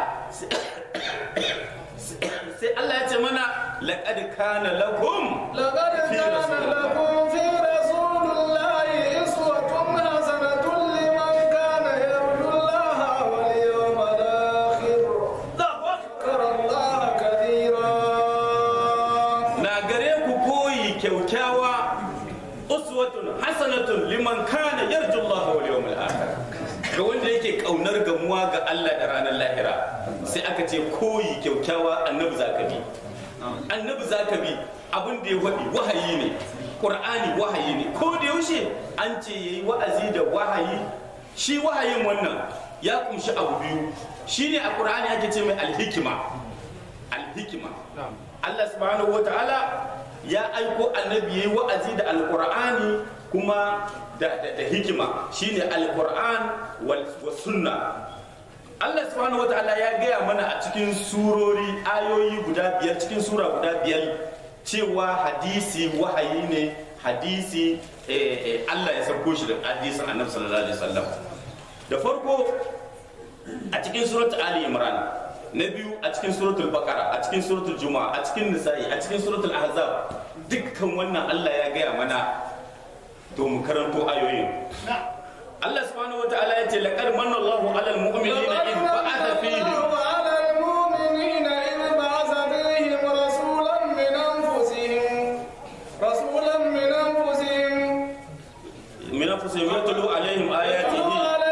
A: sai Allah ya ce mana laqad kana lakum
B: لقد
A: في
B: كان
A: رسول الله.
B: لكم في رسول الله أسوة حسنة لمن كان يرجو الله واليوم الآخر ذكر الله كثيرا
A: na gare ku koyi kyaukyawa uswatun hasanatun liman kana yarju Allah wal yawmil akhir ga wanda yake kaunar gamuwa ga Allah da ranar lahira sai aka ce koyi kyaukyawa annabi zaka bi annabi zaka bi abin da ya wadi wahayi ne qur'ani wahayi ne ko da yaushe an ce yayi wa'azi da wahayi shi wahayin wannan ya kumshi abu biyu shine a qur'ani ake ce mai alhikima alhikima Allah subhanahu wa ta'ala ya aiko annabi yayi wa'azi da alqur'ani kuma da, da, da hikima shine alqur'an wal wa sunna Allah subhanahu wa ta'ala ya gaya mana a cikin surori ayoyi guda biyar cikin sura guda biyar cewa hadisi wahayi ne hadisi eh, eh, Allah ya sauko shi da hadisin annabi sallallahu alaihi wasallam da farko a cikin suratul ali imran na biyu a cikin suratul baqara a cikin suratul juma'a a cikin nisa'i a cikin suratul ahzab dukkan wannan Allah ya gaya mana to mu karanto ayoyin Allah subhanahu wataala ya ce laqad manna Allahu 'alal mu'minina id ba'atha fihim
B: على المؤمنين إذ بعث فيهم رسولا من أنفسهم رسولا من أنفسهم
A: min anfusihim yatlu 'alaihim ayatihi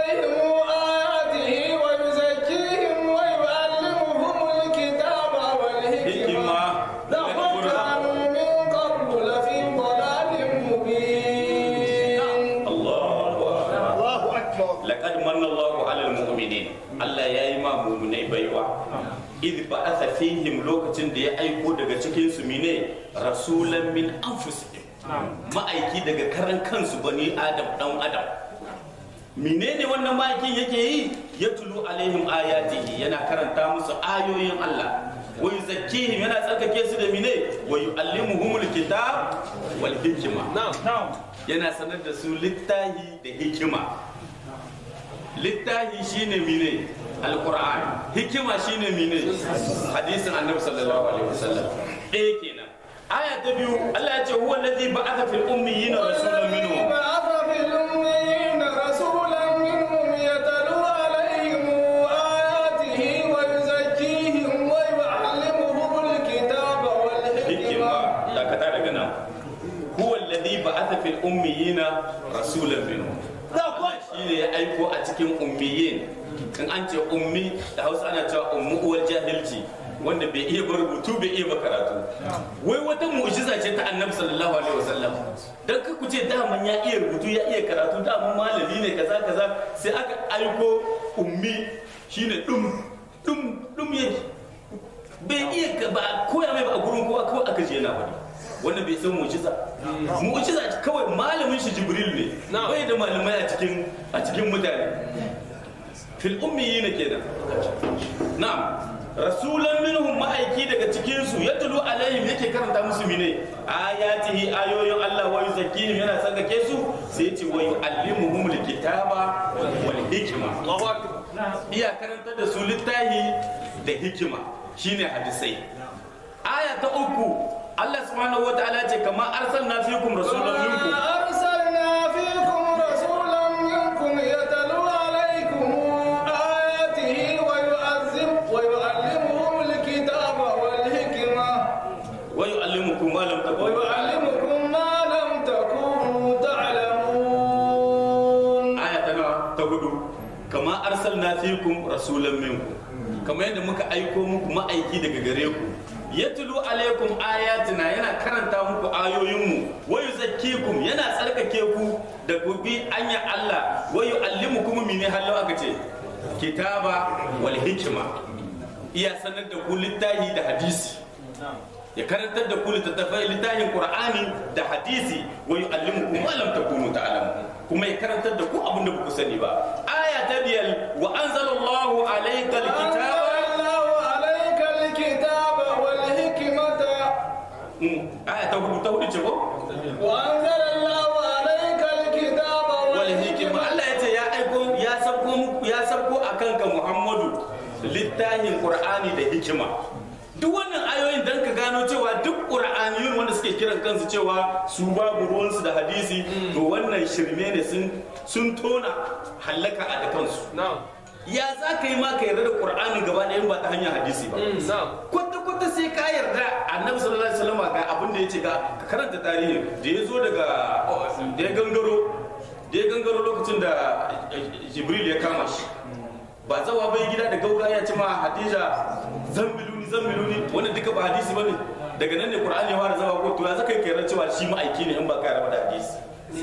A: yi ma mumunai baiwa idh ba'atha fihim lokacin da ya aiko daga cikin su mine rasulan min anfusihim ma'aiki daga karan kansu bani adam dan adam menene wannan ma'aikin yake yi ya tulu alaihim ayatihi yana karanta musu ayoyin Allah wa yuzakkihim yana tsarkake su da mine wa yu'allimuhumul kitab wal hikma yana sanar da su littahi da hikima littahi shine mine alquran hikima shine mine hadisin annabi sallallahu alaihi wasallam ɗaya kenan aya ta biyu Allah ya ce huwa allazi ba'atha fil ummiyina rasulan minhum
B: بعث في الأميين رسولا منهم يتلو عليهم آياته ويزكيهم ويعلمهم الكتاب
A: hikima
B: والحكمة
A: dakata daga nan huwa alladhi ba'atha fil ummiyina rasulan minhum Allah shine ya aiko a cikin ummiyin in an ce ummi da Hausa ana cewa ummu uwar jahilci wanda bai iya ba rubutu bai iya ba karatu wai wata mu'jiza ce ta annabi sallallahu alaihi wasallam dan ka kuce daman ya iya rubutu ya iya karatu daman malami ne kaza kaza sai aka aiko ummi shine dum dum dum yake bai iya ka ba koya mai ba a gurin kowa kawai aka je yana faɗi wanda bai san mu'jiza mu'jiza kawai malamin shi jibril ne bai da malamai a cikin a cikin mutane fil ummiyin kenan na'am rasulan minhum ma'aiki daga cikin su yatlu alaihim yake karanta musu mine ayatihi ayoyin Allah wa yuzakkihim yana tsarkake su sai ya ce wa yu'allimuhum alkitaba wal hikma Allahu akbar iya karanta da su littahi da hikima shine hadisai aya ta uku Allah subhanahu wa ta'ala ce kama arsalna fikum rasulan minkum
B: أرسلنا فيكم رسولا منكم يتلو عليكم آياته ويعذب ويعلمهم الكتاب والحكمة
A: wa yu'allimukum ma lam takunu
B: ويعلمكم ما لم تكونوا تعلمون
A: aya ta nawa ta hudu kama arsalna fikum rasulan minkum kamar yadda muka aiko muku ma'aiki daga gare ku yatlu alaikum ayatina yana karanta muku ayoyinmu wa yuzakkikum yana tsarkake ku da gobi anya Allah wa yu'allimukum min halau aka ce kitaba wal hikma iya sanar da ku littahi da hadisi ya karantar da ku littattafai littafin qur'ani da hadisi wa yu'allimukum ma lam takunu ta'lamun kuma ya karantar da ku abin da ku sani ba aya ta biyar wa anzalallahu alayka alkitaba
B: أنزل الله عليك الكتاب والحكمة
A: Mm, aya ta hudu ta hudu ce ko
B: وأنزل الله عليك الكتاب
A: wal hikima Allah ya ce ya aiko ya sabko muku ya sabko akan ka Muhammadu littafin qur'ani da hikima duk wannan ayoyin dan ka gano cewa duk qur'aniyun wanda suke kiran kansu cewa su babu ruwansu da hadisi to wannan shirme ne sun sun tona hallaka a da kansu ya za ka yi ma ka yarda da qur'ani gaba ɗaya ba ta hanyar hadisi ba kwata kwata sai ka yarda annabi sallallahu alaihi wasallam ga abin da yace ga ka karanta tarihi da ya zo daga da ya gangaro da ya gangaro lokacin da jibril ya kama shi ba zawa bai gida da gauga ya ce ma hadija zambiluni zambiluni wannan duka ba hadisi bane daga nan ne qur'ani ya fara zama ko to ya zaka yi yarda cewa shi ma'aiki ne in ba ka yarda da hadisi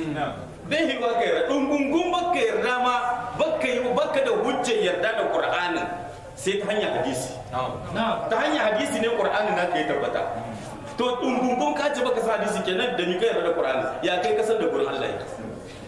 A: bai yi ba ka yarda dungungun ba ka yarda ma baka yi baka da hujjar yarda da qur'anin sai ta hanyar hadisi ta hanyar hadisi ne qur'anin na ka yi tabbata to dungungun ka ce baka sa hadisi kenan da ni ka yarda da qur'ani ya kai kasar da gurin Allah yake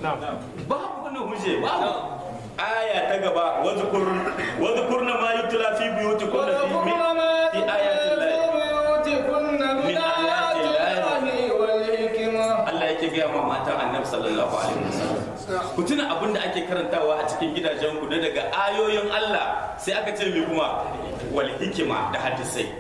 A: babu wannan hujje babu aya ta gaba wadhkur wadhkurna ma yutla fi buyutikunna fi
B: وذكرن ما
A: fi ayatin
B: في بيوتكن من
A: من
B: آيات
A: آيات
B: الله والحكمة
A: Allah yake gaya ma matan annabi sallallahu alaihi wasallam ku tuna abin da ake karantawa a cikin gidajen ku na daga ayoyin Allah sai aka ce mai kuma wal hikima da hadisai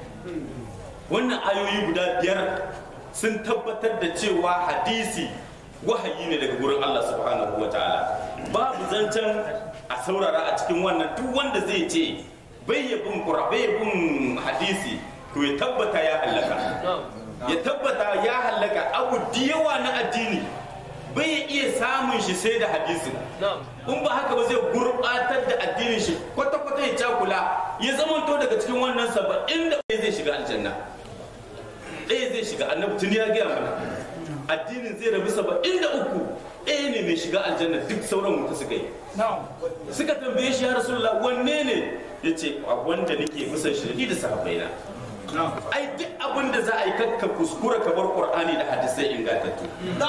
A: wannan ayoyi guda biyar sun tabbatar da cewa hadisi wahayi ne daga gurin Allah subhanahu wa ta'ala babu zancen a saurara a cikin wannan duk wanda zai ce bai yabin qur'ani bai yabin hadisi to ya tabbata ya halaka ya tabbata ya hallaka abu da yawa na addini bai iya samun shi sai da hadisin in ba haka ba zai gurbatar da addinin shi kwata-kwata ya cakula ya zamanto daga cikin wannan saba'in da ɗaya zai shiga aljanna ɗaya zai shiga annabi tun ya gaya mana addinin zai rabu saba'in da uku ɗaya ne mai shiga aljanna duk sauran mutu suka yi suka tambaye shi ya rasulullah wanne ne ya ce a wanda nake musan shi da sahabbai na ai duk abin da za a yi kakka kuskura ka bar qur'ani da hadisai ingantattu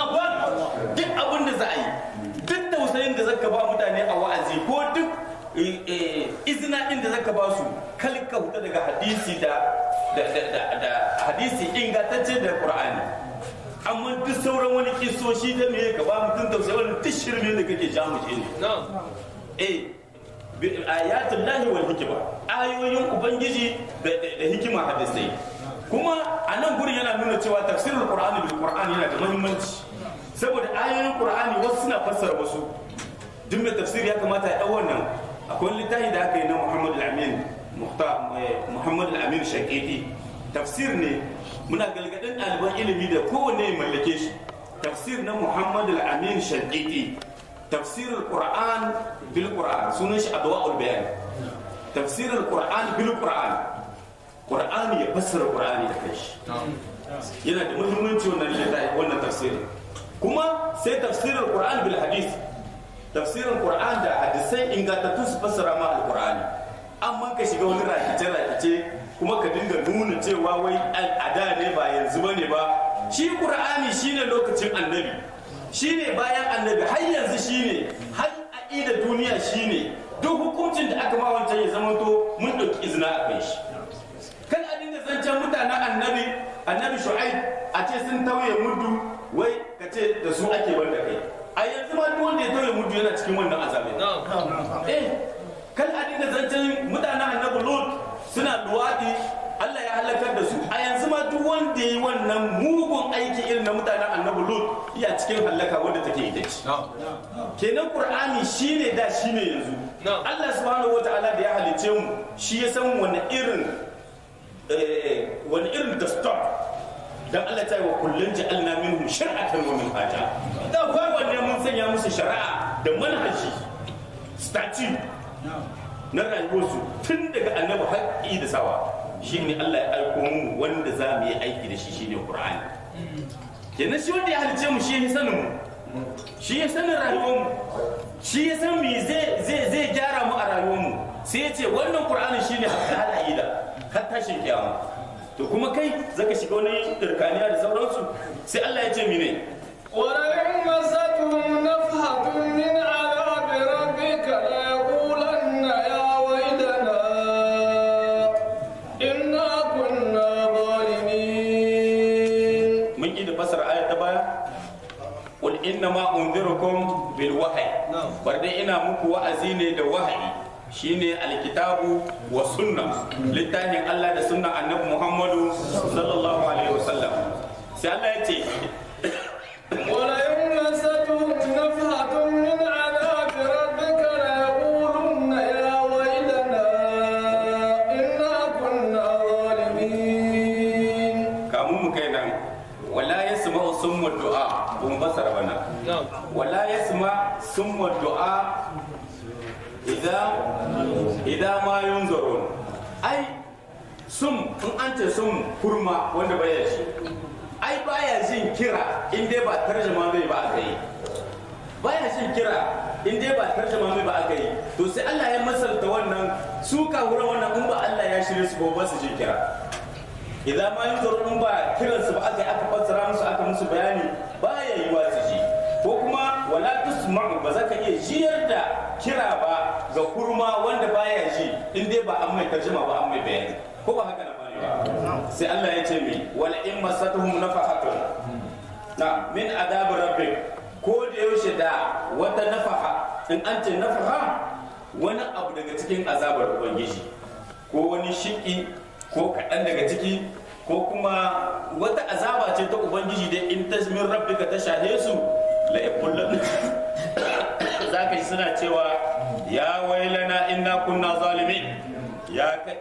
A: duk abin da za a yi duk tausayin da zaka ba mutane a wa'azi ko duk eh, eh, izina din da zaka ba su kalka huta daga hadisi da da da da- da hadisi ingantacce da qur'ani amma duk sauran wani kisoshi da me ka ba mutum tausayi wani duk shirme da kake jamushe ne eh bi ayatul lahi wal hikma ayoyin ubangiji da da- da hikima hadisai kuma a nan gurin yana nuna cewa tafsirul qur'ani bil qur'ani yana da muhimmanci saboda ayoyin qur'ani wasu suna fassara wasu duk mai tafsiri ya kamata ya dau wannan akwai littafi da aka yi na Muhammad al-Amin Muhtar Muhammad al-Amin Shaqiqi tafsir ne muna galgadin ɗaliban ilimi da kowanne ya mallake shi tafsir na Muhammad al-Amin Shaqiqi تفسير القرآن بالقرآن سنش أضواء البيان تفسير القرآن بالقرآن قرآن يفسر القرآن يكش yana da muhimmanci wannan littafi wannan tafsiri kuma sai tafsirin Qur'an bil hadis tafsirin Qur'an da hadisai ingantattu su fassara ma al-Qur'ani amma ka shiga wani rakice rakice kuma ka dinga nuna cewa wai a da ne ba yanzu bane ba shi Qur'ani shine lokacin annabi shine bayan annabi har yanzu shine har aqida duniya shine duk hukuncin da aka ma wancan ya zama to mun dauki izina a kai shi kan a dinga zancen mutanen annabi annabi shu'aib a ce sun tauye mudu wai ka ce da su ake banda kai a yanzu ma duk wanda ya tauye mudu yana cikin wannan azabi eh kan a dinga zancen mutanen annabi lut suna luwadi Allah ya halakar da su a yanzu ma duk wanda ya yi wannan mugun aiki irin na mutanen annabi lut iya cikin halaka wanda take ita ce kenan qur'ani shine da shine yanzu Allah subhanahu wataala da ya halice mu shi ya san wani irin eh, wani irin dastor dan Allah ta yi wa kullun ja'alna minhum shir'atan wa minhaja da kowanne mun sanya musu shari'a da manhaji statute na rayuwarsu tun daga annabi haƙƙi da sawa shine Allah ya aiko mu wanda za mu yi aiki da shi shine Qur'ani kenan shi wanda ya halice mu shi ya sanin mu shi ya sanin rayuwar mu shi ya san me zai zai zai gyara mu a rayuwar mu sai ya ce wannan Qur'ani shine hatta ida har tashin kiyama to kuma kai zaka shiga wani dirkaniya da sauransu sai Allah ya ce mene
B: ولئن مستهم نفحة من عذاب ربك ليقولن يا ويلنا إنا كنا ظالمين
A: mun yi da fasar ayat ta baya qul inna ma unzirukum bil wahyi bar dai ina muku wa'azi ne da wahayi shine alkitabu wa sunna littafin Allah da sunnan annabi Muhammadu sallallahu alaihi wasallam sai Allah ya ce
B: ولئن مستهم نفحة من عذاب ربك ليقولن يا ويلنا إنا كنا ظالمين
A: kamun mu kai nan wala yasma'u summa du'a kun fasara bana wala yasma summa du'a idan idan ma yunzurun ai sum in an ce sum kurma wanda baya shi ai baya jin kira in dai ba tarjuma mai ba aka yi baya jin kira in dai ba tarjuma mai ba aka yi to sai Allah ya masalta wannan su kawura wannan in ba Allah ya shirye su ba ba su jin kira idan ma yin in ba kiransu ba aka yi aka fassara musu aka musu bayani baya yi wa su ji ko kuma wala tusma'u ba za ka iya jiyar da kira ba ga kurma wanda baya ji in dai ba an mai tarjuma ba an mai bayani ko ba haka na bane ba sai Allah ya ce mi wala in masatuhum nafahatun na min adab rabbik ko da yaushe da wata nafaha in an ce nafaha wani abu daga cikin azabar ubangiji ko wani shiki ko kaɗan daga ciki ko kuma wata azaba ce ta ubangiji da in ta min rabbika ta shahe su la yakullan za ka yi suna cewa ya wailana inna kunna zalimin ya kai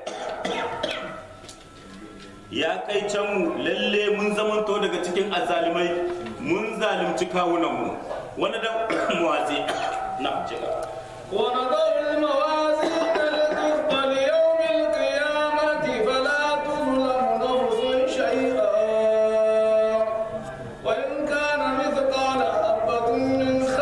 A: ya kai can mu lalle mun zamanto daga cikin azalimai mun zalimci kawunan mu wani da muwazi na cika
B: ونضع الموازين القسط ليوم القيامة فلا تظلم نفس شيئا وإن كان مثقال حبة من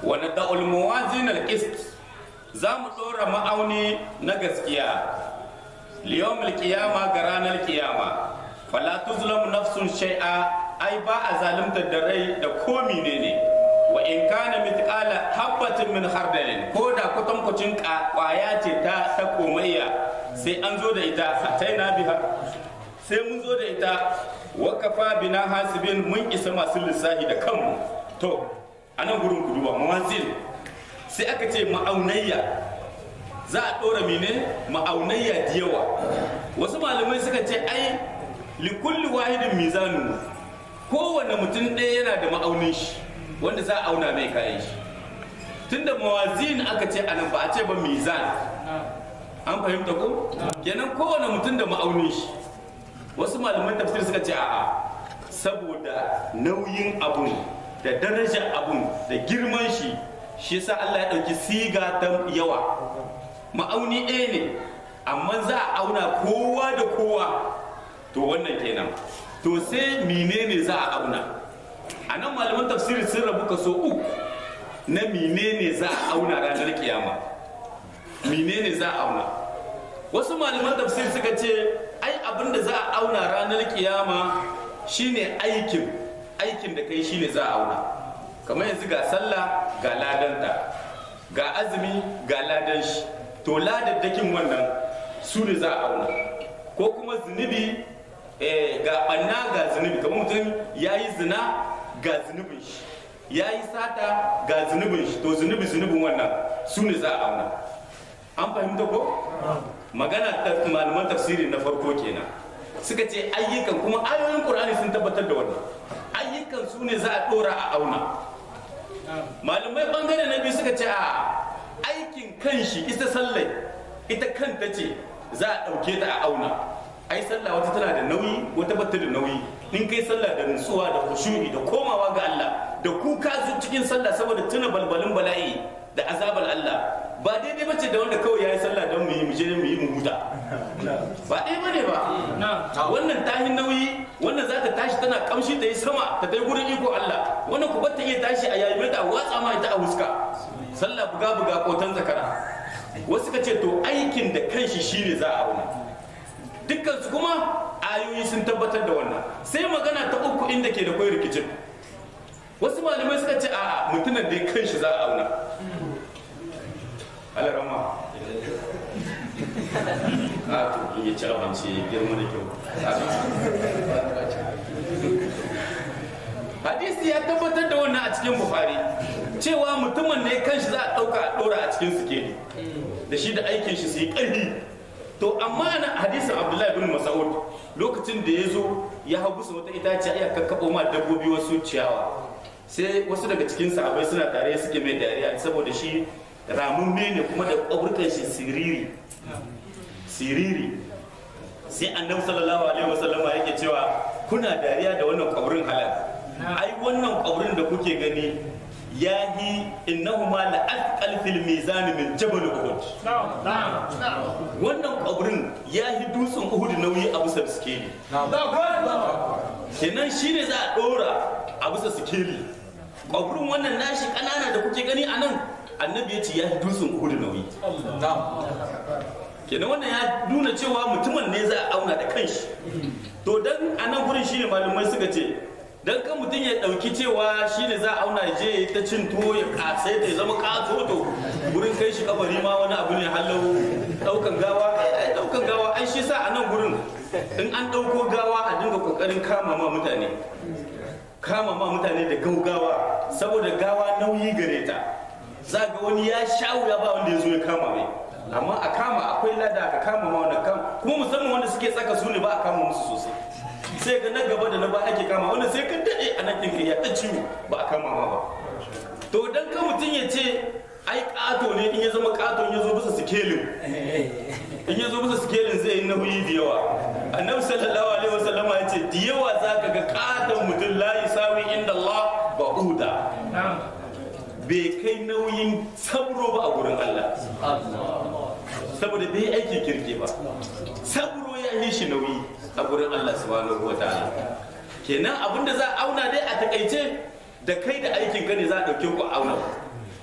A: wa nada'ul mawazin al-qist za mu dora ma'auni na gaskiya liyawmil qiyama ga ranar qiyama fala tuzlamu nafsun shay'a ai ba a zalimtar da rai da komi ne ne wa in kana mithqala habatin min khardalin ko da kwatankwacin kwaya ce ta ta komayya sai an zo da ita ataina biha sai mun zo da ita wa kafa bina hasibin mun isa masu lissahi da kanmu to anan gurin kuduwa mawazin sai aka ce ma'aunayya za a ɗora mine ma'aunayya da yawa wasu malamai suka ce ai likulli wahidin mizanu kowane mutum ɗaya yana da ma'aunin shi wanda za a auna mai kayan shi tunda mawazin aka ce anan ba a ce ba mizan an fahimta ko kenan kowane mutum da ma'aunin shi wasu malaman tafsir suka ce a'a saboda nauyin abun da darajar abun da girman shi shi yasa Allah ya ɗauki siga ta yawa ma'auni ɗaya ne amma za a auna kowa da kowa to wannan kenan to sai menene za a auna a nan malaman tafsiri sun rabu kaso uku na menene za a auna ranar kiyama menene za a auna wasu malaman tafsiri suka ce ai abin da za a auna ranar kiyama shine aikin aikin da kai shine za a auna kamar yanzu ga sallah ga ladanta ga azumi ga ladan shi to ladaddakin wannan su ne za a auna ko kuma zunubi ga banna ga zunubi kamar mutum ya yi zina ga zunubin shi ya yi sata ga zunubin shi to zunubi zunubin wannan su ne za a auna an fahimta ko magana ta malaman tafsiri na farko kenan suka ce ayyukan kuma ayoyin qur'ani sun tabbatar da wannan ayyukan su ne za a dora a auna malamai bangare na biyu suka ce a aikin kanshi ita sallai ita kanta ce za a ɗauke ta a auna ai sallah wata tana da nauyi wata bata da nauyi in kai sallah da nutsuwa da khushu'i da komawa ga Allah da kuka zu cikin sallah saboda tuna balbalin bala'i da azabar Allah ba daidai bace da wanda kawai yayi sallah don mu yi mu je mu yi mu huta ba ɗaya bane ba wannan tahin nauyi wannan za ta tashi tana kamshi ta yi sama ta tai gurin iko Allah wannan ku bata iya tashi a yayi ta watsa ma ita a huska sallah buga buga kotan zakara wasu ka ce to aikin da kanshi shine za a auna dukkan su kuma ayoyi sun tabbatar da wannan sai magana ta uku inda ke da kwai rikicin wasu malamai suka ce a mutumin da kanshi za a auna alarama a to in ya ci abinci ya girma da kyau hadisi ya tabbatar da wannan a cikin bukhari cewa mutumin ne kanshi za a ɗauka a ɗora a cikin sikeli da shi da aikin shi su yi ƙarfi to amma na hadisin abdullahi bin mas'ud lokacin da ya zo ya hau bisa wata itaciya ya kakkaɓo ma dabbobi wasu ciyawa sai wasu daga cikin sahabai suna tare suke mai dariya saboda shi ramumme ne kuma da ƙwaburkan shi siriri siriri sai annabi sallallahu alaihi wasallama yake cewa kuna dariya da wannan ƙwabrin halal ai wannan ƙwabrin da kuke gani ya yi innahuma la athqal fil mizan min jabal uhud wannan ƙwabrin ya yi dutsen uhud nauyi a bisa sikeli kenan shine za a ɗora a bisa sikeli ƙwabrin wannan nashi ƙanana da kuke gani a nan annabi ya ce ya yi dutsen uhud nauyi kenan wannan ya nuna cewa mutumin ne za a auna da kanshi to dan a nan gurin shine malamai suka ce dan kan mutum ya dauki cewa shine za a auna je ta cin tuwo ya kasai ta zama katoto gurin kai shi kabari ma wani abu ne hallau daukan gawa ai daukan gawa ai shi sa a nan gurin in an dauko gawa a dinga kokarin kama ma mutane kama ma mutane da gaugawa saboda gawa nauyi gare ta za ga wani ya sha wuya ba wanda ya zo ya kama mai amma a kama akwai lada ka kama ma wanda kama kuma musamman wanda suke tsaka su ne ba a kama musu sosai sai ga na gaba da na ba ake kama wanda sai ka daɗe a nan ɗinka ya ta ciwo ba a kama ma ba to dan ka mutum ya ce ai ƙato ne in ya zama ƙato in ya zo bisa sikelin in ya zo bisa sikelin zai yi nauyi da yawa annabi sallallahu alaihi wasallam ya ce da yawa za ka ga ƙaton mutum la sawi inda Allah ba'uda bai kai nauyin sabro ba a gurin Allah saboda bai aiki kirki ba sabro ya yi shi nauyi a gurin Allah subhanahu wa ta'ala kenan abinda za a auna dai a takaice da kai da aikin ka ne za a dauke ku auna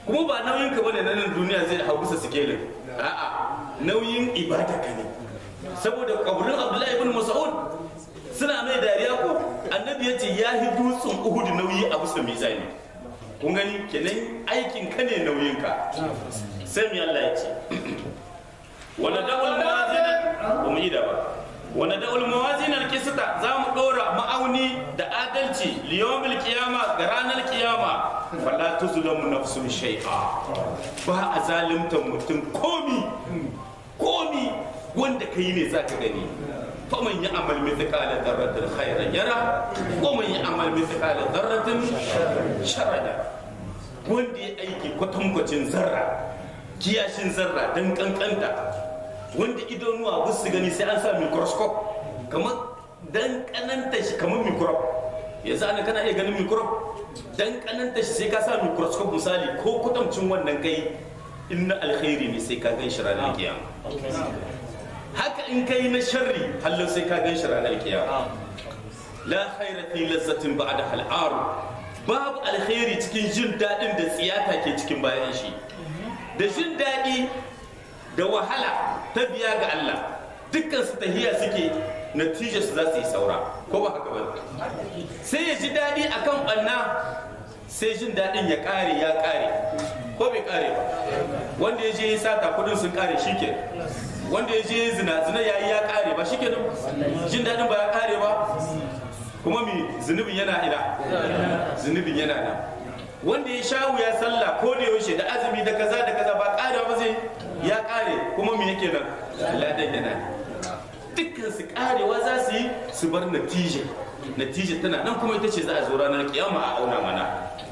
A: kuma ba nauyin ka bane na nan duniya zai hau bisa sikelin a'a nauyin ibada ka ne saboda kaburin abdullahi ibn mas'ud suna mai dariya ko annabi ya ce ya hi dutsen uhud nauyi a bisa mizani kun gani kenan aikin ka ne nauyin ka sai mi Allah ya ce wala da'ul mawazin ba mu yi da ba wala da'ul mawazin al-qista za mu dora ma'auni da adalci liyawmil qiyama ga ranar qiyama fala tuzlamu nafsun shay'a ba a zalimta mutum komi komi wanda kai ne zaka gani faman ya amal mithqala dharratin khairan yara wa man ya amal mithqala dharratin sharran yara wanda ya aiki kwatankwacin zarra kiyashin zarra don kankanta wanda idanuwa ba su gani sai an sa microscope kamar dan kananta shi kamar microbe yanzu ana kana iya ganin microbe dan kananta shi sai ka sa microscope misali ko kwatancin wannan kai in na alkhairi ne sai ka gan shi ranar kiyama haka in kai na sharri hallo sai ka gan shi ranar kiyama la khaira fi lazzatin ba'da hal'aru babu alkhairi cikin jin daɗin da tsiyata ke cikin bayan shi da jin daɗi da wahala ta biya ga Allah dukkan su tahiya suke natijar su za su yi saura ko ba haka ba sai ya ji daɗi akan ɓanna sai jin daɗin ya ƙare ya ƙare ko bai ƙare ba wanda ya je ya sata kudin sun ƙare shi ke wanda ya je ya zina zina ya yi ya ƙare ba shi ke jin daɗin ba ya ƙare ba kuma mi zunubin yana ina zunubin yana nan wanda ya sha wuya sallah ko da yaushe da azumi da kaza da kaza ba ƙarewa ba zai ya ƙare kuma mi yake nan ladan yana dukkan su ƙarewa za su yi su bar natija natija tana nan kuma ita ce za a zo ranar kiyama a auna mana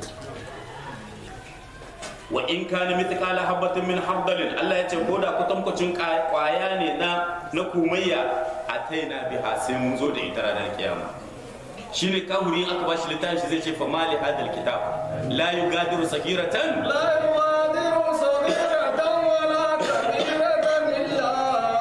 A: wa in kana mithqala habatin min hardalin Allah ya ce ko da kwatankwacin kwaya ne na na kumayya ataina biha sai mun zo da ita ranar kiyama shine kahuri aka bashi littafi zai ce fa mali hadal kitab la yugadiru sagiratan
B: لا يغادر صغيرة ولا كبيرة إلا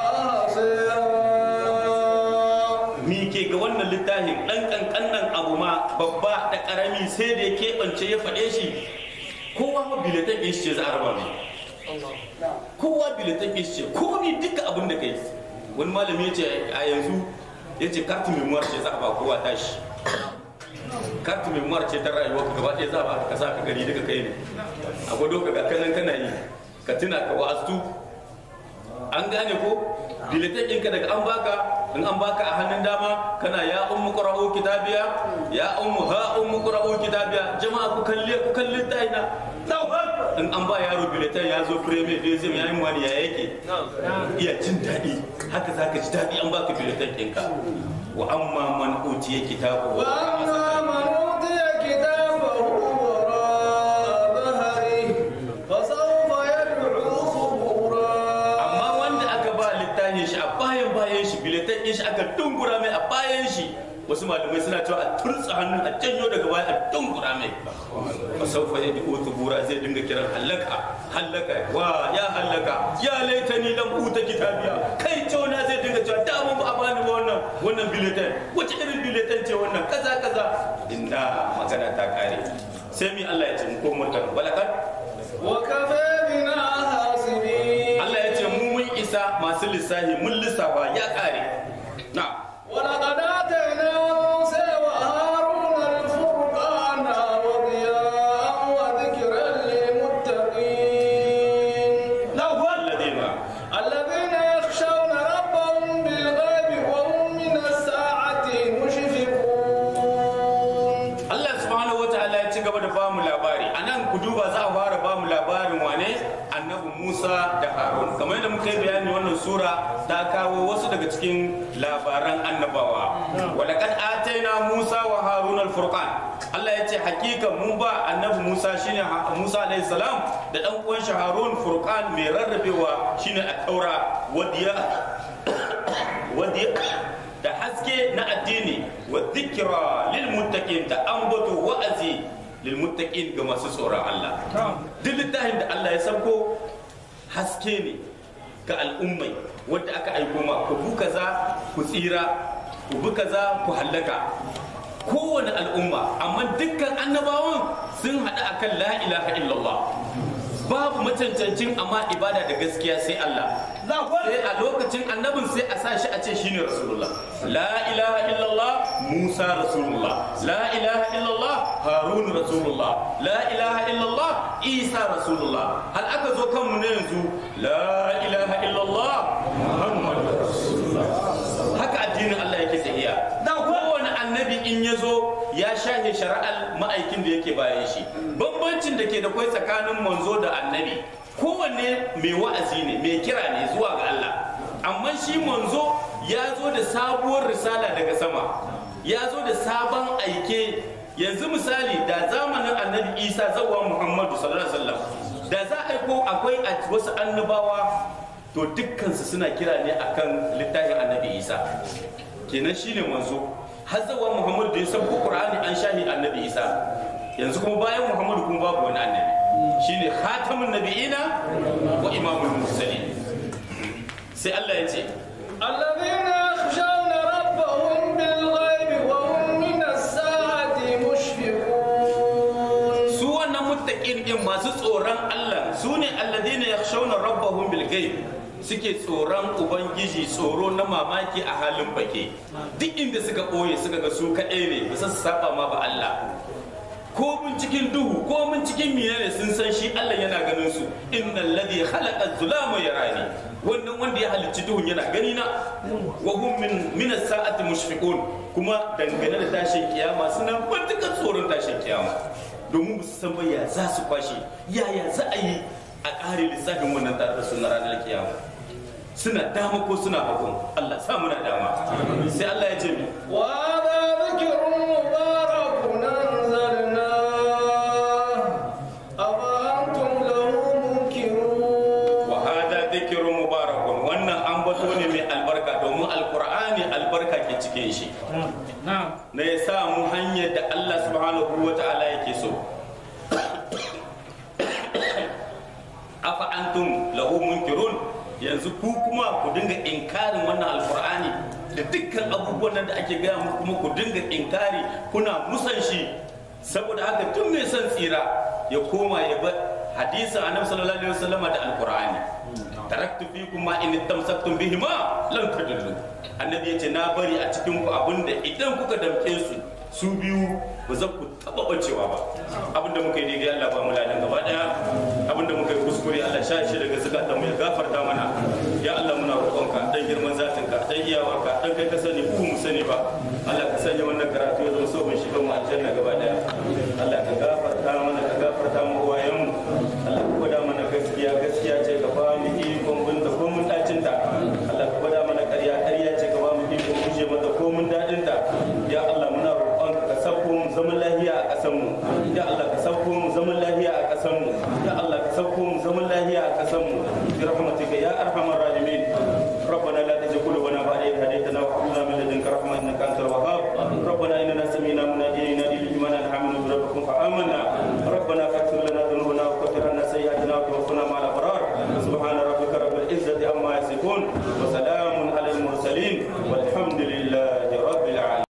B: أحصاها
A: mi ke ga wannan littafin dan kankanan abu ma babba da karami sai da ya keɓance ya faɗe shi kowa ma biletan ɗin shi ce za a raba mai kowa biletan ɗin shi ce komi duka abin da kai wani malami ya ce a yanzu ya ce kartu memoir ce za a ba kowa tashi kartu memoir ce ta rayuwa ka gaba ɗaya za a ba ka sa ka gari duka kai ne a gwado ka ga kanan kana yi ka tuna ka wa'astu an gane ko biletan ɗinka daga an baka in an baka a hannun dama kana ya ummu qra'u kitabiya ya ummu ha ummu qra'u kitabiya jama'a ku kalle ku kalli taina in an ba yaro biletan ya zo premier deuxième ya yi wani ya yake iya jin daɗi haka zaka ji daɗi an baka biletan ɗinka wa amma man utiya kitabu
B: وأما من أوتي كتابه وراء ظهره فسوف يدعو ثبورا
A: amma wanda aka ba littafin shi a bayan bayan shi biletan ɗin shi aka dungura mai a bayan shi wasu malamai suna cewa a turtsa hannun a janyo daga baya a dungura mai fa saufa ya di bura zai dinga kiran hallaka hallaka wa ya hallaka ya laitani lam uta kitabiya kai na zai dinga cewa da mun ba a bani ba wannan wannan biletan wace irin biletan ce wannan kaza kaza inda magana ta kare sai mi Allah ya ce mu ko murkan walakan
B: وكفى بنا حاسبين
A: Allah ya ce mu mun isa masu lissafi mun lissafa ya kare na
B: ولقد آتينا موسى وهارون الفرقان وضياء وذكرا للمتقين
A: الذين
B: الذين يخشون ربهم بالغيب وهم من الساعة مشفقون
A: Allah subhanahu wataala ya ci gaba da bamu labari a nan ku duba za a fara bamu labarin wane annabi Musa da Harun kamar yadda muka yi bayani wannan sura ta kawo wasu daga cikin labaran annabawa walaqad ataina Musa wa Harun al-furqan Allah ya ce hakika mun ba annabi Musa shine Ha- Musa alayhi salam da dan uwan shi Harun furqan mai rarrabewa shine at-taura wadiya wadiya da haske na addini wa dhikra lil muttaqin da ambato wa'azi lil muttaqin ga masu tsoron Allah duk littafin da Allah ya sauko haske ne ga al'ummai wanda aka aiko ma ku bu kaza ku tsira ku bu kaza ku hallaka kowane al'umma amma dukkan annabawan sun haɗu akan la ilaha illallah babu macancancin amma ibada da gaskiya sai Allah sai a lokacin annabin sai a sa shi a ce shine rasulullah la ilaha illallah musa rasulullah la ilaha illallah harun rasulullah la ilaha illallah isa rasulullah hal aka zo kanmu ne yanzu la ilaha illallah muhammad rasulullah haka addinin Allah yake tafiya kowane annabi in ya zo ya shahe shari'ar ma'aikin da yake bayan shi bambancin da ke da kwai tsakanin manzo da annabi kowanne mai wa'azi ne mai kira ne zuwa ga Allah amma shi manzo ya zo da sabuwar risala daga sama ya zo da sabon aike yanzu misali da zamanin annabi isa zawa muhammadu sallallahu alaihi wasallam da za a aiko akwai a wasu annabawa to dukkansu suna kira ne akan littafin annabi isa kenan shine manzo har zawa muhammadu da ya san qur'ani an shahi annabi isa yanzu kuma bayan muhammadu kuma babu wani annabi shine khatamun nabiyina wa imamul mursalin sai Allah ya ce
B: الذين يخشون ربهم بالغيب وهم من الساعة مشفقون
A: su wannan muttaqin din masu tsoron Allah su ne alladina yakhshawna rabbahum bil ghaib suke tsoron ubangiji tsoro na mamaki a halin bake duk inda suka ɓoye suka ga su kaɗai ne ba su saba ma ba Allah ko mun cikin duhu ko mun cikin menene sun san shi Allah yana ganin su innal ladhi khalaqa zulama yarani wannan wanda ya halicci duhun yana gani na wa hum min min as-sa'ati mushfiqun kuma dangane da tashin kiyama suna matuƙar tsoron tashin kiyama domin su san ba ya za su kwashe yaya za a yi a ƙare lissafin wannan tare da suna ranar kiyama suna dama ko suna hagun Allah sa muna dama sai Allah ya ce mi
B: وهذا ذكر مبارك أنزلناه أفأنتم له منكرون
A: wa hada dhikrun mubarakun wannan ambato ne mai albarka domin alqur'ani albarka ke cikin shi na ya sa mu hanyar da Allah subhanahu wa ta'ala yake so afa antum lahu munkirun yanzu ku kuma ku dinga inkarin wannan alqur'ani da dukkan abubuwan nan da ake gaya muku kuma ku dinga inkari kuna musan shi saboda haka tun mai son tsira ya koma ya bar hadisin annabi sallallahu alaihi wasallama da alqur'ani taraktu fikum ma in tamsaktum bihima lan tadillu annabi yace na bari a cikin ku abinda idan kuka damke su su biyu ba za ku taba bacewa ba abinda muka yi daidai Allah ba mu ladan gaba daya abinda muka yi kuskure Allah sha shi daga zakatan mu ya gafarta mana ya Allah muna roƙonka dan girman zatinka dan iyawarka dan kai ka sani ku mu sani ba Allah ka sanya wannan karatu ya zama sabon shi